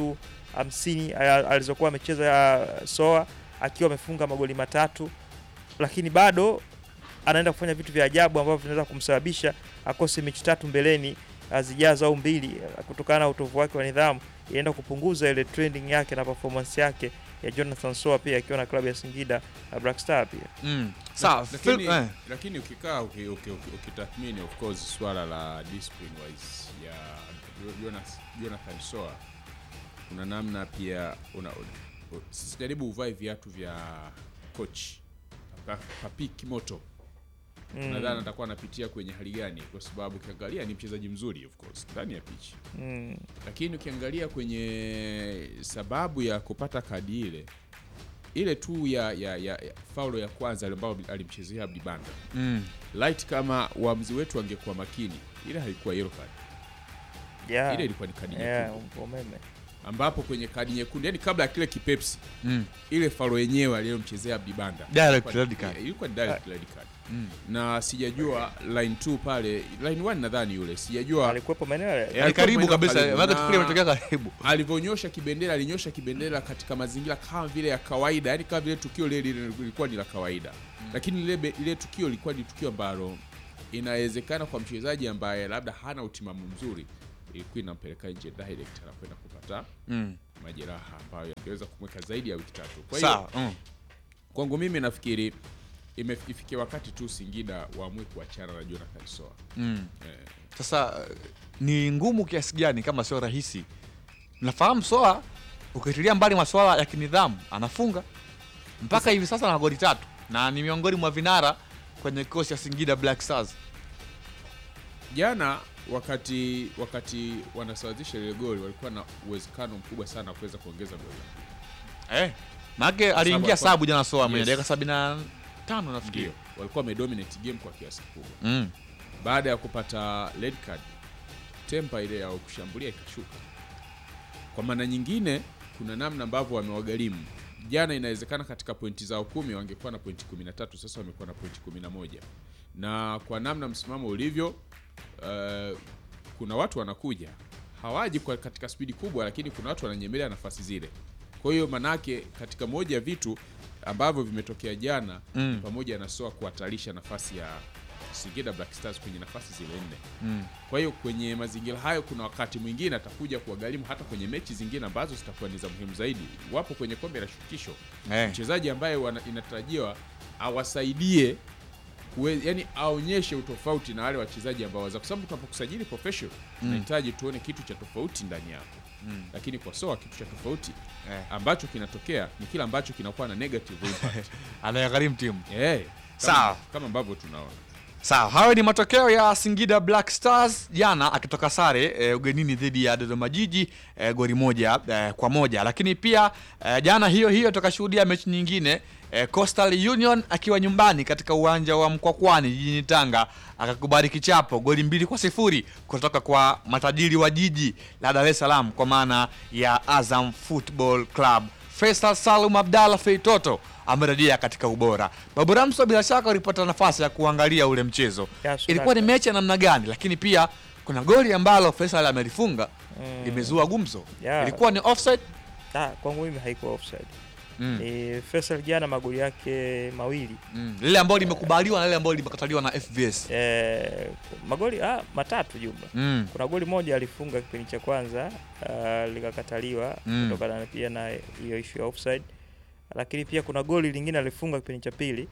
[SPEAKER 4] 350 alizokuwa amecheza ya Soa akiwa amefunga magoli matatu, lakini bado anaenda kufanya vitu vya ajabu ambavyo vinaweza kumsababisha akose mechi tatu mbeleni uh, zijazo au mbili uh, kutokana na utovu wake wa nidhamu, inaenda kupunguza ile trending yake na performance yake ya Jonathan Soa pia akiwa na klabu ya Singida uh, Black Star pia.
[SPEAKER 2] mm. sawa
[SPEAKER 3] lakini,
[SPEAKER 2] Phil- eh.
[SPEAKER 3] lakini ukikaa uki- uki- uki- ukitathmini of course swala la discipline wise ya Jo- Jonas, Jonathan Soa kuna namna pia una, u- sisi jaribu uvae viatu vya coach Pa- Papi Kimoto
[SPEAKER 4] Mm,
[SPEAKER 3] nadhani atakuwa anapitia kwenye hali gani, kwa sababu ukiangalia ni mchezaji mzuri of course ndani ya pitch,
[SPEAKER 4] mm,
[SPEAKER 3] lakini ukiangalia kwenye sababu ya kupata kadi ile ile tu ya ya, ya, ya faulo ya kwanza ambayo alimchezea Abdi Banda
[SPEAKER 2] Mm.
[SPEAKER 3] light, kama waamuzi wetu wangekuwa makini, ile haikuwa yellow card,
[SPEAKER 4] Yeah.
[SPEAKER 3] ile ilikuwa ni kadi
[SPEAKER 4] Yeah,
[SPEAKER 3] nyekundu,
[SPEAKER 4] umeme.
[SPEAKER 3] ambapo kwenye kadi nyekundu, yani kabla ya kile kipepsi,
[SPEAKER 2] Mm.
[SPEAKER 3] ile faulo yenyewe aliyomchezea Abdi Banda
[SPEAKER 2] Direct
[SPEAKER 3] ilikuwa-
[SPEAKER 2] red card.
[SPEAKER 3] ilikuwa ni direct red card
[SPEAKER 2] Mm.
[SPEAKER 3] na sijajua line 2 pale line 1 nadhani yule sijajua
[SPEAKER 4] Alikuwepo maeneo yale.
[SPEAKER 3] Eh,
[SPEAKER 2] Yaani
[SPEAKER 3] alikuwa
[SPEAKER 2] karibu
[SPEAKER 3] maeneo
[SPEAKER 2] kabisa,
[SPEAKER 3] karibu.
[SPEAKER 2] maana
[SPEAKER 3] Na-
[SPEAKER 2] tukio limetokea karibu.
[SPEAKER 3] alivyonyosha kibendera alinyosha kibendera katika mazingira kama vile ya kawaida yani kama vile tukio lile lile lilikuwa ni la kawaida lakini lile, be- lile tukio lilikuwa ni tukio ambalo inawezekana kwa mchezaji ambaye labda hana utimamu mzuri ilikuwa inampeleka nje direct anakwenda kupata
[SPEAKER 2] Mm.
[SPEAKER 3] majeraha ambayo yangeweza kumweka zaidi ya wiki tatu kwa hiyo
[SPEAKER 2] Sawa. Mm.
[SPEAKER 3] kwangu mimi nafikiri ime- ifikie wakati tu Singida waamue kuachana na Jonathan Soa
[SPEAKER 2] Mm.
[SPEAKER 3] eh,
[SPEAKER 2] Sasa eh, ni ngumu kiasi gani kama sio rahisi? Nafahamu Soa ukitilia mbali masuala ya kinidhamu anafunga mpaka hivi sasa na goli tatu na ni miongoni mwa vinara kwenye kikosi cha Singida Black Stars.
[SPEAKER 3] jana wakati wakati wanasawazisha ile goli walikuwa na uwezekano mkubwa sana wa kuweza kuongeza goli
[SPEAKER 2] Eh, maake aliingia
[SPEAKER 3] alikuwa-
[SPEAKER 2] sabu jana Soa mwenye
[SPEAKER 3] Yes.
[SPEAKER 2] dakika sabini na tano nafikiri.
[SPEAKER 3] ndio walikuwa wamedominate game kwa kiasi kikubwa
[SPEAKER 2] Mm.
[SPEAKER 3] baada ya kupata red card tempa ile ya kushambulia ikashuka kwa maana nyingine kuna namna ambavyo wamewagharimu jana inawezekana katika pointi zao kumi wangekuwa na pointi 13 sasa wamekuwa na pointi 11 na kwa namna msimamo ulivyo uh, kuna watu wanakuja hawaji kwa katika spidi kubwa lakini kuna watu wananyemelea nafasi zile kwa hiyo manake katika moja ya vitu ambavyo vimetokea jana
[SPEAKER 2] Mm.
[SPEAKER 3] pamoja na soa kuhatarisha nafasi ya Singida Black Stars kwenye nafasi zile nne
[SPEAKER 2] Mm.
[SPEAKER 3] kwa hiyo kwenye mazingira hayo, kuna wakati mwingine atakuja kuwagharimu hata kwenye mechi zingine ambazo zitakuwa ni za muhimu zaidi. Wapo kwenye kombe la shirikisho,
[SPEAKER 2] Eh.
[SPEAKER 3] mchezaji ambaye wana, inatarajiwa awasaidie kuwe, yani aonyeshe utofauti na wale wachezaji ambao waza, kwa sababu tunapokusajili professional tunahitaji tuone kitu cha tofauti ndani yako
[SPEAKER 2] Mm.
[SPEAKER 3] lakini kwa soa kitu cha tofauti
[SPEAKER 2] Eh.
[SPEAKER 3] ambacho kinatokea ni kile ambacho kinakuwa na negative impact
[SPEAKER 2] Anayegharimu timu.
[SPEAKER 3] eh, kama,
[SPEAKER 2] Sawa.
[SPEAKER 3] kama ambavyo tunaona
[SPEAKER 2] Sawa, hayo ni matokeo ya Singida Black Stars jana akitoka sare e, ugenini dhidi ya Dodoma Jiji e, goli moja e, kwa moja, lakini pia e, jana hiyo hiyo tukashuhudia mechi nyingine e, Coastal Union akiwa nyumbani katika uwanja wa Mkwakwani jijini Tanga akakubali kichapo goli mbili kwa sifuri kutoka kwa matajiri wa jiji la Dar es Salaam kwa maana ya Azam Football Club. Faisal Salum Abdalla Feitoto amerejea katika ubora. Babu Ramso bila shaka ulipata nafasi ya kuangalia ule mchezo.
[SPEAKER 4] Yes,
[SPEAKER 2] Ilikuwa ni
[SPEAKER 4] Sultan.
[SPEAKER 2] mechi ya namna gani? Lakini pia kuna goli ambalo Faisal amelifunga
[SPEAKER 4] Mm.
[SPEAKER 2] limezua gumzo.
[SPEAKER 4] Yeah.
[SPEAKER 2] Ilikuwa ni offside.
[SPEAKER 4] Ah, kwangu mimi haikuwa offside.
[SPEAKER 2] Mm.
[SPEAKER 4] Ni Faisal jana magoli yake mawili
[SPEAKER 2] Mm. Lile ambalo limekubaliwa na lile ambalo limekataliwa na FVS.
[SPEAKER 4] eh, magoli ah, matatu jumla.
[SPEAKER 2] Mm.
[SPEAKER 4] Kuna goli moja alifunga kipindi cha kwanza ah, likakataliwa
[SPEAKER 2] Mm.
[SPEAKER 4] kutokana na pia na hiyo issue ya offside, lakini pia kuna goli lingine alifunga kipindi cha pili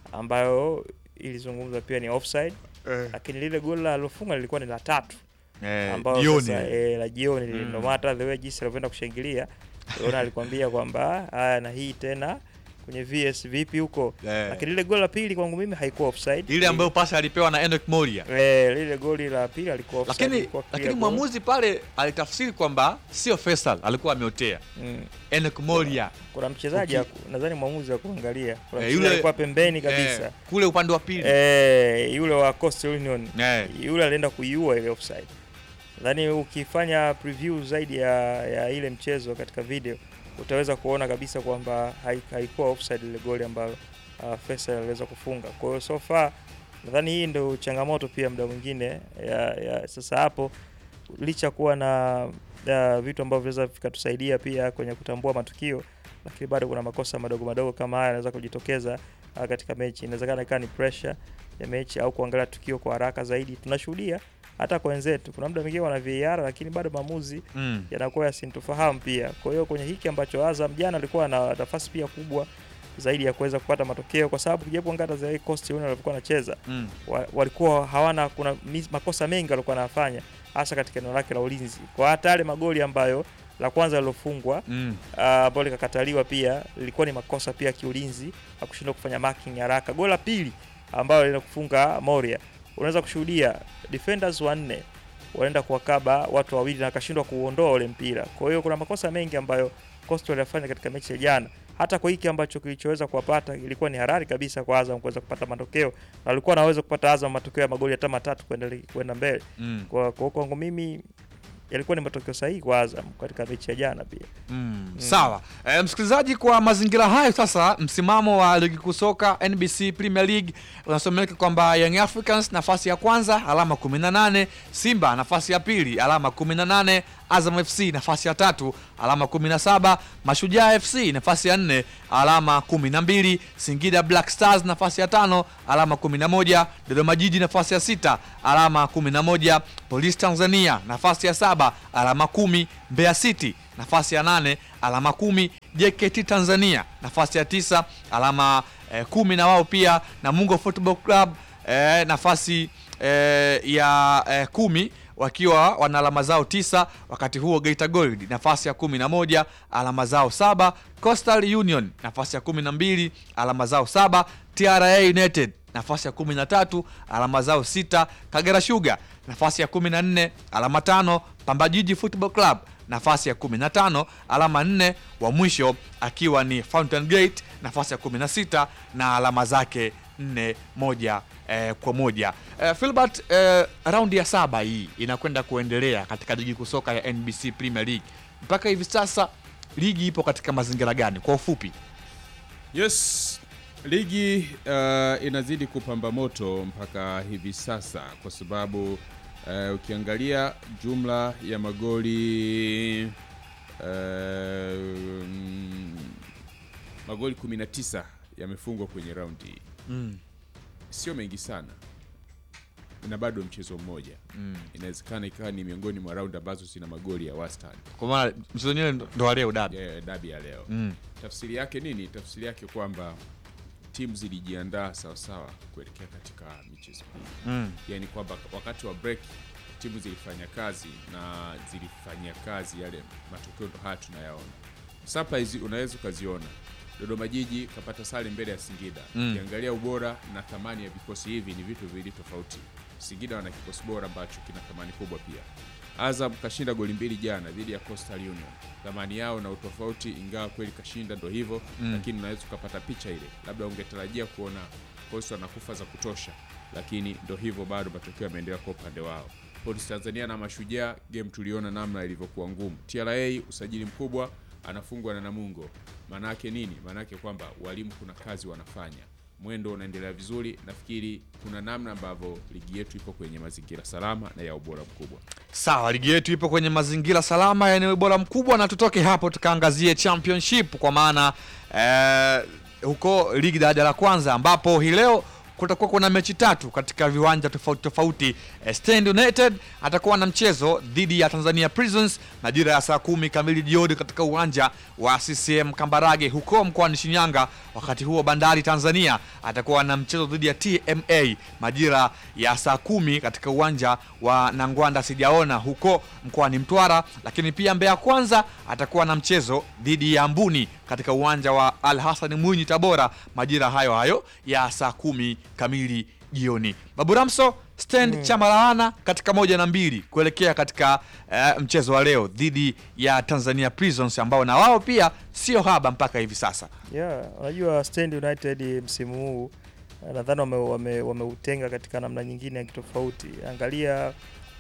[SPEAKER 4] ambayo ilizungumzwa pia ni offside, lakini lile goli alilofunga lilikuwa ni la tatu
[SPEAKER 2] Eh,
[SPEAKER 4] ambao
[SPEAKER 2] jioni.
[SPEAKER 4] sasa eh, la jioni
[SPEAKER 2] Mm.
[SPEAKER 4] mm. no matter the way jinsi alivyoenda kushangilia ona alikwambia kwamba haya na hii tena kwenye VS vipi huko
[SPEAKER 2] Eh.
[SPEAKER 4] lakini lile goli la pili kwangu mimi haikuwa offside
[SPEAKER 2] Ile ambayo pasi alipewa na Enoch Moria.
[SPEAKER 4] eh, lile goli la pili alikuwa offside
[SPEAKER 2] Lakini
[SPEAKER 4] ilikuwa clear
[SPEAKER 2] lakini
[SPEAKER 4] goal.
[SPEAKER 2] mwamuzi pale alitafsiri kwamba sio Faisal alikuwa ameotea.
[SPEAKER 4] mm.
[SPEAKER 2] Enoch Moria.
[SPEAKER 4] kuna mchezaji
[SPEAKER 2] Uki-
[SPEAKER 4] haku- nadhani mwamuzi wa kuangalia kuna
[SPEAKER 2] Eh,
[SPEAKER 4] mchezaji
[SPEAKER 2] yule-
[SPEAKER 4] alikuwa pembeni kabisa
[SPEAKER 2] Eh, kule upande wa pili.
[SPEAKER 4] eh, yule wa Coastal Union
[SPEAKER 2] Eh.
[SPEAKER 4] yule alienda kuiua ile offside. Nadhani ukifanya preview zaidi ya, ya ile mchezo katika video utaweza kuona kabisa kwamba hai- haikuwa offside ile goli ambayo uh, Faisal aliweza kufunga. Kwa hiyo so far nadhani hii ndio changamoto pia muda mwingine ya, ya sasa hapo licha kuwa na ya, vitu ambavyo vinaweza vikatusaidia pia kwenye kutambua matukio, lakini bado kuna makosa madogo madogo kama haya yanaweza kujitokeza uh, katika mechi. Inawezekana ikawa ni pressure ya mechi au kuangalia tukio kwa haraka zaidi. Tunashuhudia hata kwa wenzetu, kuna muda mwingine wana VAR lakini bado maamuzi
[SPEAKER 2] Mm.
[SPEAKER 4] yanakuwa yasintofahamu pia. Kwa hiyo kwenye hiki ambacho Azam jana alikuwa na nafasi pia kubwa zaidi ya kuweza kupata matokeo, kwa sababu kijapo kuangalia za Coast Union walikuwa wanacheza
[SPEAKER 2] Mm.
[SPEAKER 4] wa, walikuwa hawana kuna mis- makosa mengi walikuwa wanafanya hasa katika eneo lake la ulinzi, kwa hata yale magoli ambayo la kwanza lilofungwa
[SPEAKER 2] Mm.
[SPEAKER 4] ah, ambalo likakataliwa pia lilikuwa ni makosa pia kiulinzi na kushindwa kufanya marking haraka. Goli la pili ambalo linakufunga Moria, unaweza kushuhudia defenders wanne wanaenda kuwakaba watu wawili na akashindwa kuuondoa ule mpira. Kwa hiyo kuna makosa mengi ambayo Coastal waliyafanya katika mechi ya jana, hata kwa hiki ambacho kilichoweza kuwapata ilikuwa ni harari kabisa kwa Azam kuweza kupata matokeo, na walikuwa wanaweza kupata Azam matokeo ya magoli hata matatu kwenda kwenda mbele.
[SPEAKER 2] Mm.
[SPEAKER 4] Kwa kwa kwangu mimi yalikuwa ni matokeo sahihi kwa Azam katika mechi ya jana pia.
[SPEAKER 2] Mm, sawa e, msikilizaji, kwa mazingira hayo sasa, msimamo wa ligi kuu soka NBC Premier League unasomeka kwamba Young Africans nafasi ya kwanza alama 18, Simba nafasi ya pili alama 18, Azam FC nafasi ya tatu alama 17, Mashujaa FC nafasi ya nne alama 12, Singida Black Stars nafasi ya tano alama 11, Dodoma Jiji nafasi ya sita alama 11, Police Tanzania nafasi ya saba alama kumi, Mbeya City nafasi ya nane alama kumi, JKT Tanzania nafasi ya tisa alama eh, kumi na wao pia Namungo Football Club eh, nafasi eh, ya eh, kumi wakiwa wana alama zao tisa. Wakati huo Geita Gold nafasi ya kumi na moja alama zao saba. Coastal Union nafasi ya kumi na mbili alama zao saba. TRA United nafasi ya kumi na tatu alama zao sita. Kagera Sugar nafasi ya kumi na nne alama tano. Pamba Jiji Football Club nafasi ya 15 alama nne, wa mwisho akiwa ni Fountain Gate nafasi ya 16 na alama zake nne moja eh, kwa moja. Eh, Filbert, eh, raundi ya saba hii inakwenda kuendelea katika ligi kuu soka ya NBC Premier League. Mpaka hivi sasa ligi ipo katika mazingira gani kwa ufupi?
[SPEAKER 3] Yes, ligi uh, inazidi kupamba moto mpaka hivi sasa kwa sababu uh, ukiangalia jumla ya magoli uh, mm, magoli 19 yamefungwa kwenye raundi hii.
[SPEAKER 2] Mm.
[SPEAKER 3] Sio mengi sana na bado mchezo mmoja
[SPEAKER 2] Mm.
[SPEAKER 3] inawezekana ikawa ni miongoni mwa raundi ambazo zina magoli ya wastani
[SPEAKER 2] Kwa maana mchezo wenyewe ndo ndo wa leo dabi.
[SPEAKER 3] ya dabi ya leo.
[SPEAKER 2] Mm.
[SPEAKER 3] Tafsiri yake nini? Tafsiri yake kwamba timu zilijiandaa sawasawa kuelekea katika michezo hii,
[SPEAKER 2] Mm.
[SPEAKER 3] yaani kwamba wakati wa break timu zilifanya kazi na zilifanyia kazi yale matokeo, ndo haya tunayaona. Surprise unaweza ukaziona, Dodoma Jiji kapata sare mbele ya Singida.
[SPEAKER 2] Mm.
[SPEAKER 3] Ukiangalia ubora na thamani ya vikosi hivi ni vitu viwili tofauti. Singida wana kikosi bora ambacho kina thamani kubwa pia. Azam kashinda goli mbili jana dhidi ya Coastal Union. Thamani yao na utofauti, ingawa kweli kashinda, ndo hivyo
[SPEAKER 2] Mm.
[SPEAKER 3] lakini unaweza ukapata picha ile, labda ungetarajia kuona Coastal wanakufa za kutosha, lakini ndo hivyo, bado matokeo yameendelea kwa upande wao. Polisi Tanzania na Mashujaa, game tuliona namna ilivyokuwa ngumu. TRA usajili mkubwa, anafungwa na Namungo. Maana yake nini? Maana yake kwamba walimu kuna kazi wanafanya, mwendo unaendelea vizuri. Nafikiri kuna namna ambavyo ligi yetu ipo kwenye mazingira salama na ya ubora mkubwa.
[SPEAKER 2] Sawa, ligi yetu ipo kwenye mazingira salama yenye ubora mkubwa, na tutoke hapo tukaangazie championship kwa maana eh, huko ligi daraja la kwanza ambapo hii leo kutakuwa kuna mechi tatu katika viwanja tofauti tofauti. Eh, Stand United atakuwa na mchezo dhidi ya Tanzania Prisons majira ya saa kumi kamili jioni katika uwanja wa CCM Kambarage huko mkoani Shinyanga. Wakati huo Bandari Tanzania atakuwa na mchezo dhidi ya TMA majira ya saa kumi katika uwanja wa Nangwanda sijaona huko mkoani Mtwara. Lakini pia Mbeya Kwanza atakuwa na mchezo dhidi ya Mbuni katika uwanja wa Al Hassan Mwinyi Tabora majira hayo hayo ya saa kumi kamili jioni. Babu Ramso stand chama laana katika moja na mbili kuelekea katika eh, mchezo wa leo dhidi ya Tanzania Prisons ambao na wao pia sio haba mpaka hivi sasa.
[SPEAKER 4] Yeah, unajua Stand United msimu huu eh, nadhani wameutenga wame, wameutenga katika namna nyingine ya kitofauti. Angalia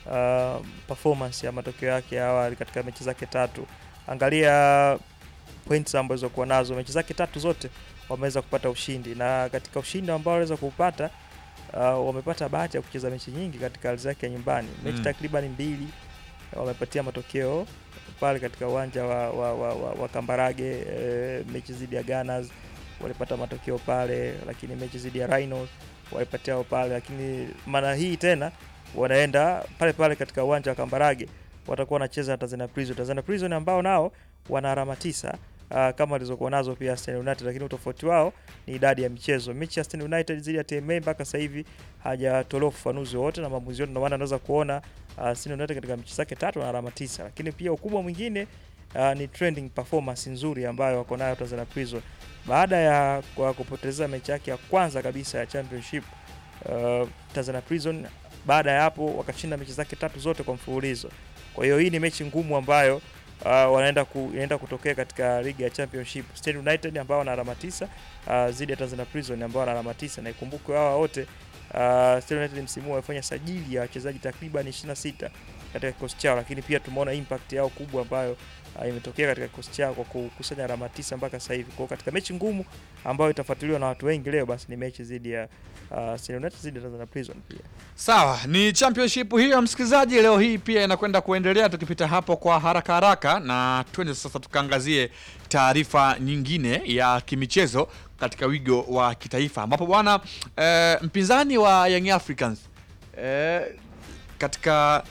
[SPEAKER 4] uh, performance ya matokeo yake ya awali katika mechi zake tatu, angalia points ambazo kuwa nazo mechi zake tatu zote wameweza kupata ushindi, na katika ushindi ambao waliweza kuupata uh, wamepata bahati ya kucheza mechi nyingi katika ardhi yake ya nyumbani, mechi
[SPEAKER 2] Mm.
[SPEAKER 4] takriban mbili wamepatia matokeo pale katika uwanja wa, wa, wa, wa, wa Kambarage. E, mechi dhidi ya Gunners walipata matokeo pale, lakini mechi dhidi ya Rhinos walipatia pale, lakini mara hii tena wanaenda pale pale katika uwanja wa Kambarage, watakuwa wanacheza na Tanzania Prison. Tanzania Prison ambao nao wana alama tisa uh, kama walizokuwa nazo pia Stand United, lakini utofauti wao ni idadi ya michezo. Mechi ya Stand United dhidi ya TMA mpaka sasa hivi hajatolewa ufafanuzi wowote na maamuzi yote, ndio maana anaweza kuona uh, Stand United katika mechi zake tatu na alama tisa, lakini pia ukubwa mwingine uh, ni trending performance nzuri ambayo wako nayo Tanzania Prison baada ya kwa kupoteza mechi yake ya kwanza kabisa ya championship. Uh, Tanzania Prison baada ya hapo wakashinda mechi zake tatu zote kwa mfululizo. Kwa hiyo hii ni mechi ngumu ambayo uh, wanaenda ku, inaenda kutokea katika ligi ya Championship. Stand United ambao wana alama tisa uh, zidi ya Tanzania Prison ambao wana alama tisa, na ikumbukwe hawa wote uh, Stand United msimu huu wamefanya sajili ya wachezaji takriban 26 katika kikosi chao, lakini pia tumeona impact yao kubwa ambayo uh, imetokea katika kikosi chao kwa kukusanya alama tisa mpaka sasa hivi. Kwa hiyo katika mechi ngumu ambayo itafuatiliwa na watu wengi leo, basi ni mechi dhidi ya uh, Stand United dhidi ya Tanzania Prison pia.
[SPEAKER 2] Sawa, ni championship hiyo msikilizaji, leo hii pia inakwenda kuendelea, tukipita hapo kwa haraka haraka, na twende sasa tukaangazie taarifa nyingine ya kimichezo katika wigo wa kitaifa, ambapo bwana eh, mpinzani wa Young Africans eh, katika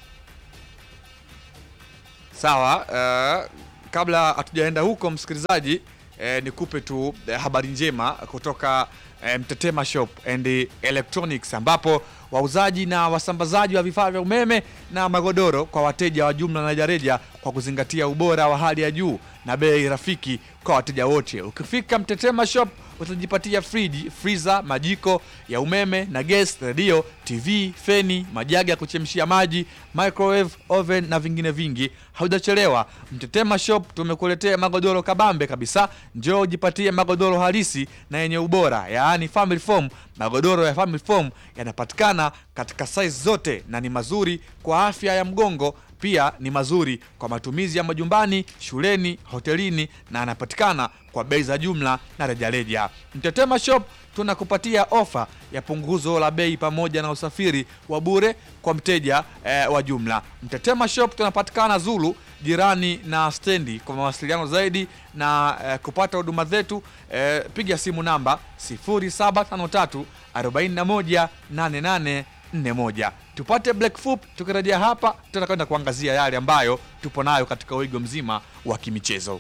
[SPEAKER 2] sawa eh, kabla hatujaenda huko msikilizaji eh, nikupe tu eh, habari njema kutoka eh, Mtetema Shop and Electronics ambapo wauzaji na wasambazaji wa vifaa vya umeme na magodoro kwa wateja wa jumla na rejareja kwa kuzingatia ubora wa hali ya juu na bei rafiki kwa wateja wote. Ukifika Mtetema Shop utajipatia friji, freezer, majiko ya umeme na gas, redio, TV, feni, majagi ya kuchemshia maji, microwave, oven na vingine vingi. Haujachelewa, Mtetema Shop tumekuletea magodoro kabambe kabisa. Njoo ujipatie magodoro halisi na yenye ubora, yaani family foam. Magodoro ya family foam yanapatikana katika size zote na ni mazuri kwa afya ya mgongo pia ni mazuri kwa matumizi ya majumbani, shuleni, hotelini na yanapatikana kwa bei za jumla na rejareja. Mtetema Shop tunakupatia ofa ya punguzo la bei pamoja na usafiri wa bure kwa mteja eh, wa jumla. Mtetema Shop tunapatikana Zulu, jirani na stendi. Kwa mawasiliano zaidi na eh, kupata huduma zetu eh, piga simu namba 0753 41 88 41 tupate black fup. Tukirejea hapa, tutakwenda kuangazia yale ambayo tupo nayo katika wigo mzima wa kimichezo.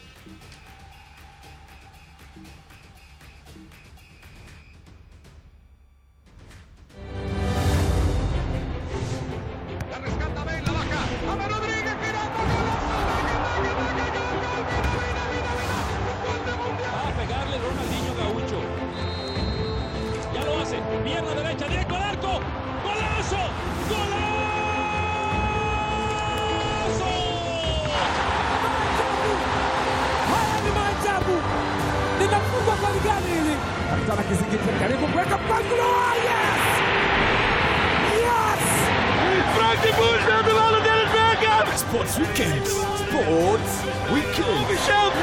[SPEAKER 8] Va a pegarle Ronaldinho Gaucho. Ya lo hace. Pierna derecha, directo al arco. ¡Golazo! ¡Golazo!
[SPEAKER 9] Haya ni maajabu, linafungwa kwa ligani hili. Kapitana Kizingiti karibu kuweka mpangulo. Yes! Yes!
[SPEAKER 10] Sports Weekend. Sports Weekend.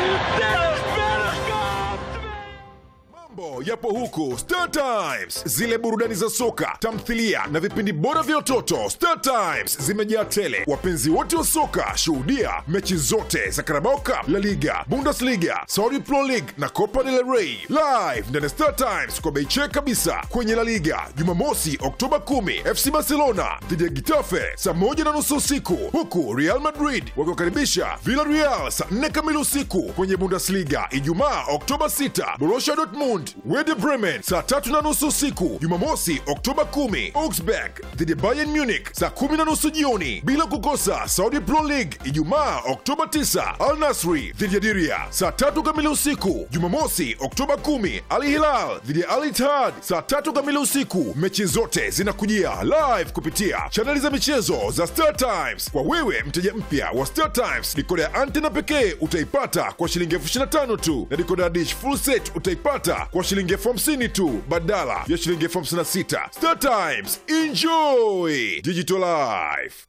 [SPEAKER 10] Mambo yapo huku Star Times, zile burudani za soka, tamthilia na vipindi bora vya watoto. Star Times zimejaa tele. Wapenzi wote wa soka, shuhudia mechi zote za Carabao Cup, La Liga, Bundesliga, Saudi Pro League na Copa del Rey live ndani ya Star Times kwa bei check kabisa. Kwenye La Liga Jumamosi Oktoba 10 FC Barcelona dhidi ya Getafe saa moja na nusu usiku, huku Real Madrid wakiwakaribisha Villarreal saa 4 kamili usiku. Kwenye Bundesliga Ijumaa Oktoba 6 Borussia Dortmund Werder Bremen saa tatu na nusu usiku. Jumamosi Oktoba 10 Augsburg dhidi ya Bayern Munich saa kumi na nusu jioni, bila kukosa Saudi Pro League Ijumaa Oktoba 9 Al Nasri dhidi ya Diria saa tatu kamili usiku. Jumamosi Oktoba 10 Al Hilal dhidi ya Al Ittihad saa tatu kamili usiku. Mechi zote zinakujia live kupitia chaneli za michezo za Star Times. Kwa wewe mteja mpya wa Star Times, dikoda ya antena pekee utaipata kwa shilingi elfu ishirini na tano tu na dikoda ya dish full set utaipata kwa shilingi elfu hamsini tu badala ya shilingi elfu hamsini na sita. Star Times, enjoy digital life.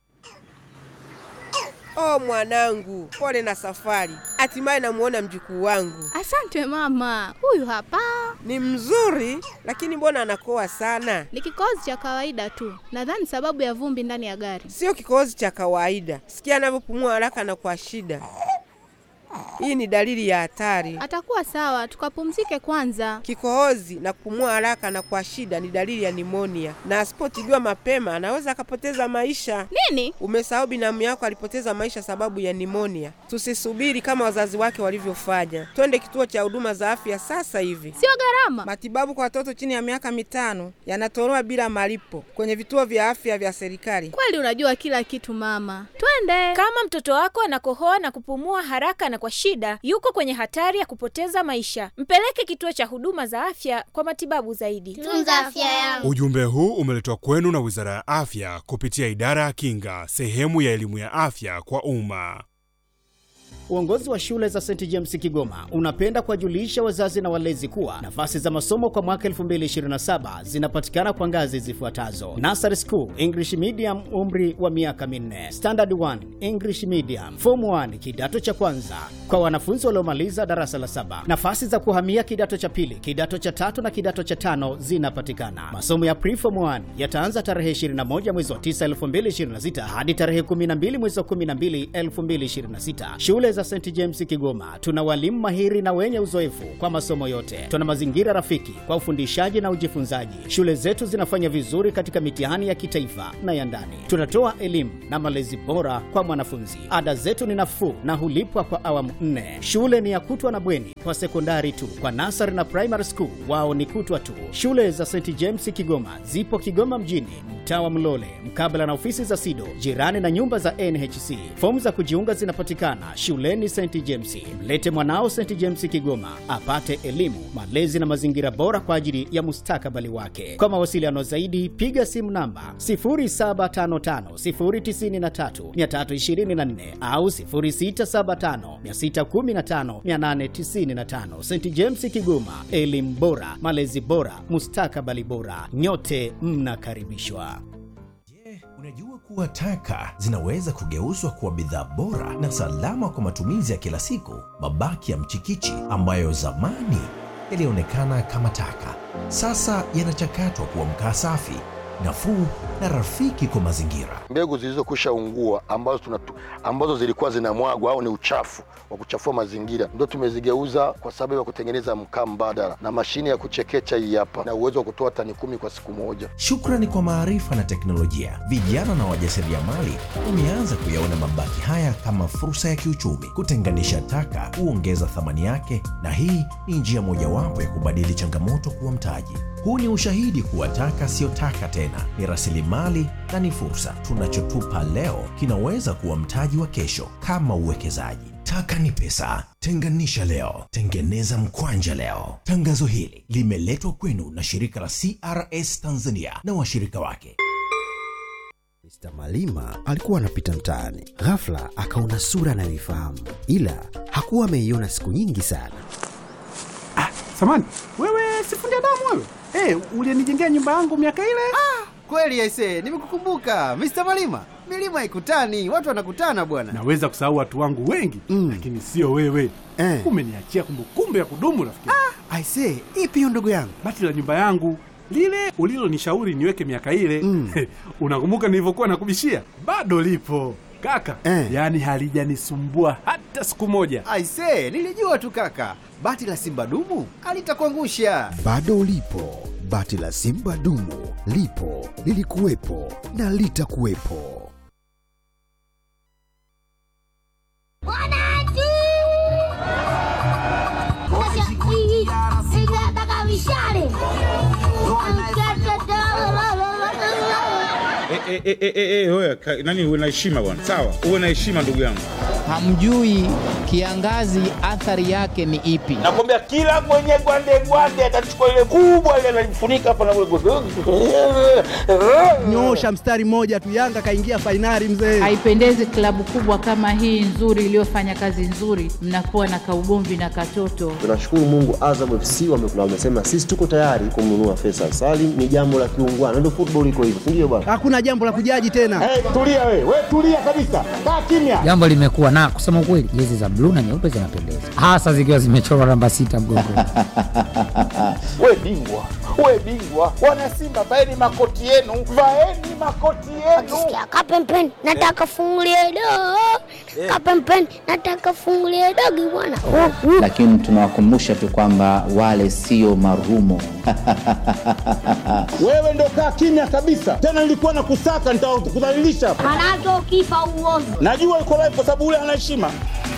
[SPEAKER 11] Oh mwanangu, pole na safari. Hatimaye namuona mjukuu wangu.
[SPEAKER 12] Asante mama, huyu hapa
[SPEAKER 11] Ni mzuri, lakini mbona anakoa sana?
[SPEAKER 12] ni kikohozi cha kawaida tu, nadhani sababu ya vumbi ndani ya gari.
[SPEAKER 11] Sio kikohozi cha kawaida. Sikia anavyopumua haraka na kwa shida. Hii ni dalili ya hatari.
[SPEAKER 12] Atakuwa sawa, tukapumzike kwanza.
[SPEAKER 11] Kikohozi na kupumua haraka na kwa shida ni dalili ya nimonia, na asipotibiwa mapema anaweza akapoteza maisha.
[SPEAKER 12] Nini?
[SPEAKER 11] Umesahau binamu yako alipoteza maisha sababu ya nimonia. Tusisubiri kama wazazi wake walivyofanya, twende kituo cha huduma za afya sasa hivi.
[SPEAKER 12] Sio gharama.
[SPEAKER 11] Matibabu kwa watoto chini ya miaka mitano yanatolewa bila malipo kwenye vituo vya afya vya serikali.
[SPEAKER 12] Kweli unajua kila kitu mama, twende.
[SPEAKER 13] Kama mtoto wako anakohoa na kupumua haraka na kwa shida, yuko kwenye hatari ya kupoteza maisha. Mpeleke kituo cha huduma za afya kwa matibabu zaidi.
[SPEAKER 12] Tunza afya yangu.
[SPEAKER 14] Ujumbe huu umeletwa kwenu na Wizara ya Afya kupitia Idara ya Kinga, sehemu ya elimu ya afya kwa umma.
[SPEAKER 15] Uongozi wa shule za St James Kigoma unapenda kuwajulisha wazazi na walezi kuwa nafasi za masomo kwa mwaka 2027 zinapatikana kwa ngazi zifuatazo: Nursery School English Medium, umri wa miaka minne; Standard 1 English Medium; Form 1 kidato cha kwanza kwa wanafunzi waliomaliza darasa la saba. Nafasi za kuhamia kidato cha pili, kidato cha tatu na kidato cha tano zinapatikana. Masomo ya Preform 1 yataanza tarehe 21 mwezi wa 9 2026 hadi tarehe 12 mwezi wa 12 2026. Shule za St James Kigoma tuna walimu mahiri na wenye uzoefu kwa masomo yote. Tuna mazingira rafiki kwa ufundishaji na ujifunzaji. Shule zetu zinafanya vizuri katika mitihani ya kitaifa na ya ndani. Tunatoa elimu na malezi bora kwa mwanafunzi. Ada zetu ni nafuu na hulipwa kwa awamu nne. Shule ni ya kutwa na bweni kwa sekondari tu. Kwa nasari na primary school wao ni kutwa tu. Shule za St James Kigoma zipo Kigoma mjini, mtaa wa Mlole, mkabala na ofisi za SIDO, jirani na nyumba za NHC. Fomu za kujiunga zinapatikana shuleni St James. Mlete mwanao St James Kigoma apate elimu, malezi na mazingira bora kwa ajili ya mustakabali wake. Kwa mawasiliano zaidi, piga simu namba 0755093324 au 0675615895. St James Kigoma, elimu bora, malezi bora, mustakabali bora. Nyote mnakaribishwa.
[SPEAKER 16] Unajua kuwa taka zinaweza kugeuzwa kuwa bidhaa bora na salama kwa matumizi ya kila siku. Mabaki ya mchikichi ambayo zamani yalionekana kama taka, sasa yanachakatwa kuwa mkaa safi, nafuu na rafiki kwa mazingira.
[SPEAKER 17] mbegu zilizokwisha ungua ambazo, tunatu, ambazo zilikuwa zinamwagwa au ni uchafu wa kuchafua mazingira ndio tumezigeuza kwa sababu ya kutengeneza mkaa mbadala na mashine ya kuchekecha hii hapa na uwezo wa kutoa tani kumi kwa siku moja.
[SPEAKER 16] Shukrani kwa maarifa na teknolojia, vijana na wajasiriamali wameanza kuyaona mabaki haya kama fursa ya kiuchumi. Kutenganisha taka huongeza thamani yake, na hii ni njia mojawapo ya kubadili changamoto kuwa mtaji. Huu ni ushahidi kuwa taka siyo taka tena, ni rasilimali na ni fursa. Tunachotupa leo kinaweza kuwa mtaji wa kesho, kama uwekezaji. Taka ni pesa. Tenganisha leo, tengeneza mkwanja leo. Tangazo hili limeletwa kwenu na shirika la CRS Tanzania na washirika wake.
[SPEAKER 18] Mr. Malima alikuwa anapita mtaani, ghafla akaona sura anayoifahamu, ila hakuwa ameiona siku nyingi sana.
[SPEAKER 19] Samani, wewe sifundi damu wewe? Eh, ulinijengea nyumba yangu miaka ile?
[SPEAKER 20] Kweli aise, nimekukumbuka Mr. Malima. Milima haikutani, watu wanakutana bwana.
[SPEAKER 19] Naweza kusahau watu wangu wengi mm. lakini sio wewe
[SPEAKER 20] Eh.
[SPEAKER 19] Umeniachia kumbukumbu ya kudumu rafiki.
[SPEAKER 20] Ah, aise, ipi hiyo ndugu yangu?
[SPEAKER 19] Bati la nyumba yangu lile ulilonishauri niweke miaka ile mm. unakumbuka nilivyokuwa nakubishia? Bado lipo kaka
[SPEAKER 20] Eh.
[SPEAKER 19] yaani halijanisumbua hata siku moja.
[SPEAKER 20] Aise, nilijua tu kaka. Bati la Simba dumu alitakuangusha.
[SPEAKER 18] Bado lipo bati la Simba dumu, lipo lilikuwepo na litakuwepo.
[SPEAKER 21] Eh, eh, eh, eh, eh, wewe, ka- nani uwe na heshima bwana sawa uwe na heshima ndugu yangu
[SPEAKER 22] hamjui kiangazi athari yake ni ipi
[SPEAKER 21] nakwambia kila mwenye gwande gwande atachukua ile kubwa ile analifunika hapa na
[SPEAKER 23] nyosha mstari mmoja tu yanga kaingia fainali mzee
[SPEAKER 24] haipendezi klabu kubwa kama hii nzuri iliyofanya kazi nzuri mnakuwa na kaugomvi na katoto
[SPEAKER 25] Tunashukuru Mungu, Azam FC wamekula, wamesema sisi tuko tayari kumnunua Faisal Salim. Ni jambo la kiungwana, ndio football iko hivyo, si ndio bwana?
[SPEAKER 23] hakuna jambo la kujaji tena
[SPEAKER 21] tulia we we tulia kabisa kaa kimya
[SPEAKER 26] jambo limekuwa na kusema ukweli jezi za bluu na nyeupe zinapendeza hasa zikiwa zimechorwa namba sita mgongoni
[SPEAKER 21] we bingwa we bingwa wana simba vaeni makoti yenu vaeni makoti yenu
[SPEAKER 27] kapempeni nataka fungulie doo kapempeni nataka fungulie dogi bwana
[SPEAKER 26] lakini tunawakumbusha tu kwamba wale sio marumo
[SPEAKER 21] wewe ndo kaa kimya kabisa tena nilikuwa na kusaka nitakudhalilisha
[SPEAKER 27] manake ukifa uozi
[SPEAKER 21] najua uko live kwa sababu ule ana heshima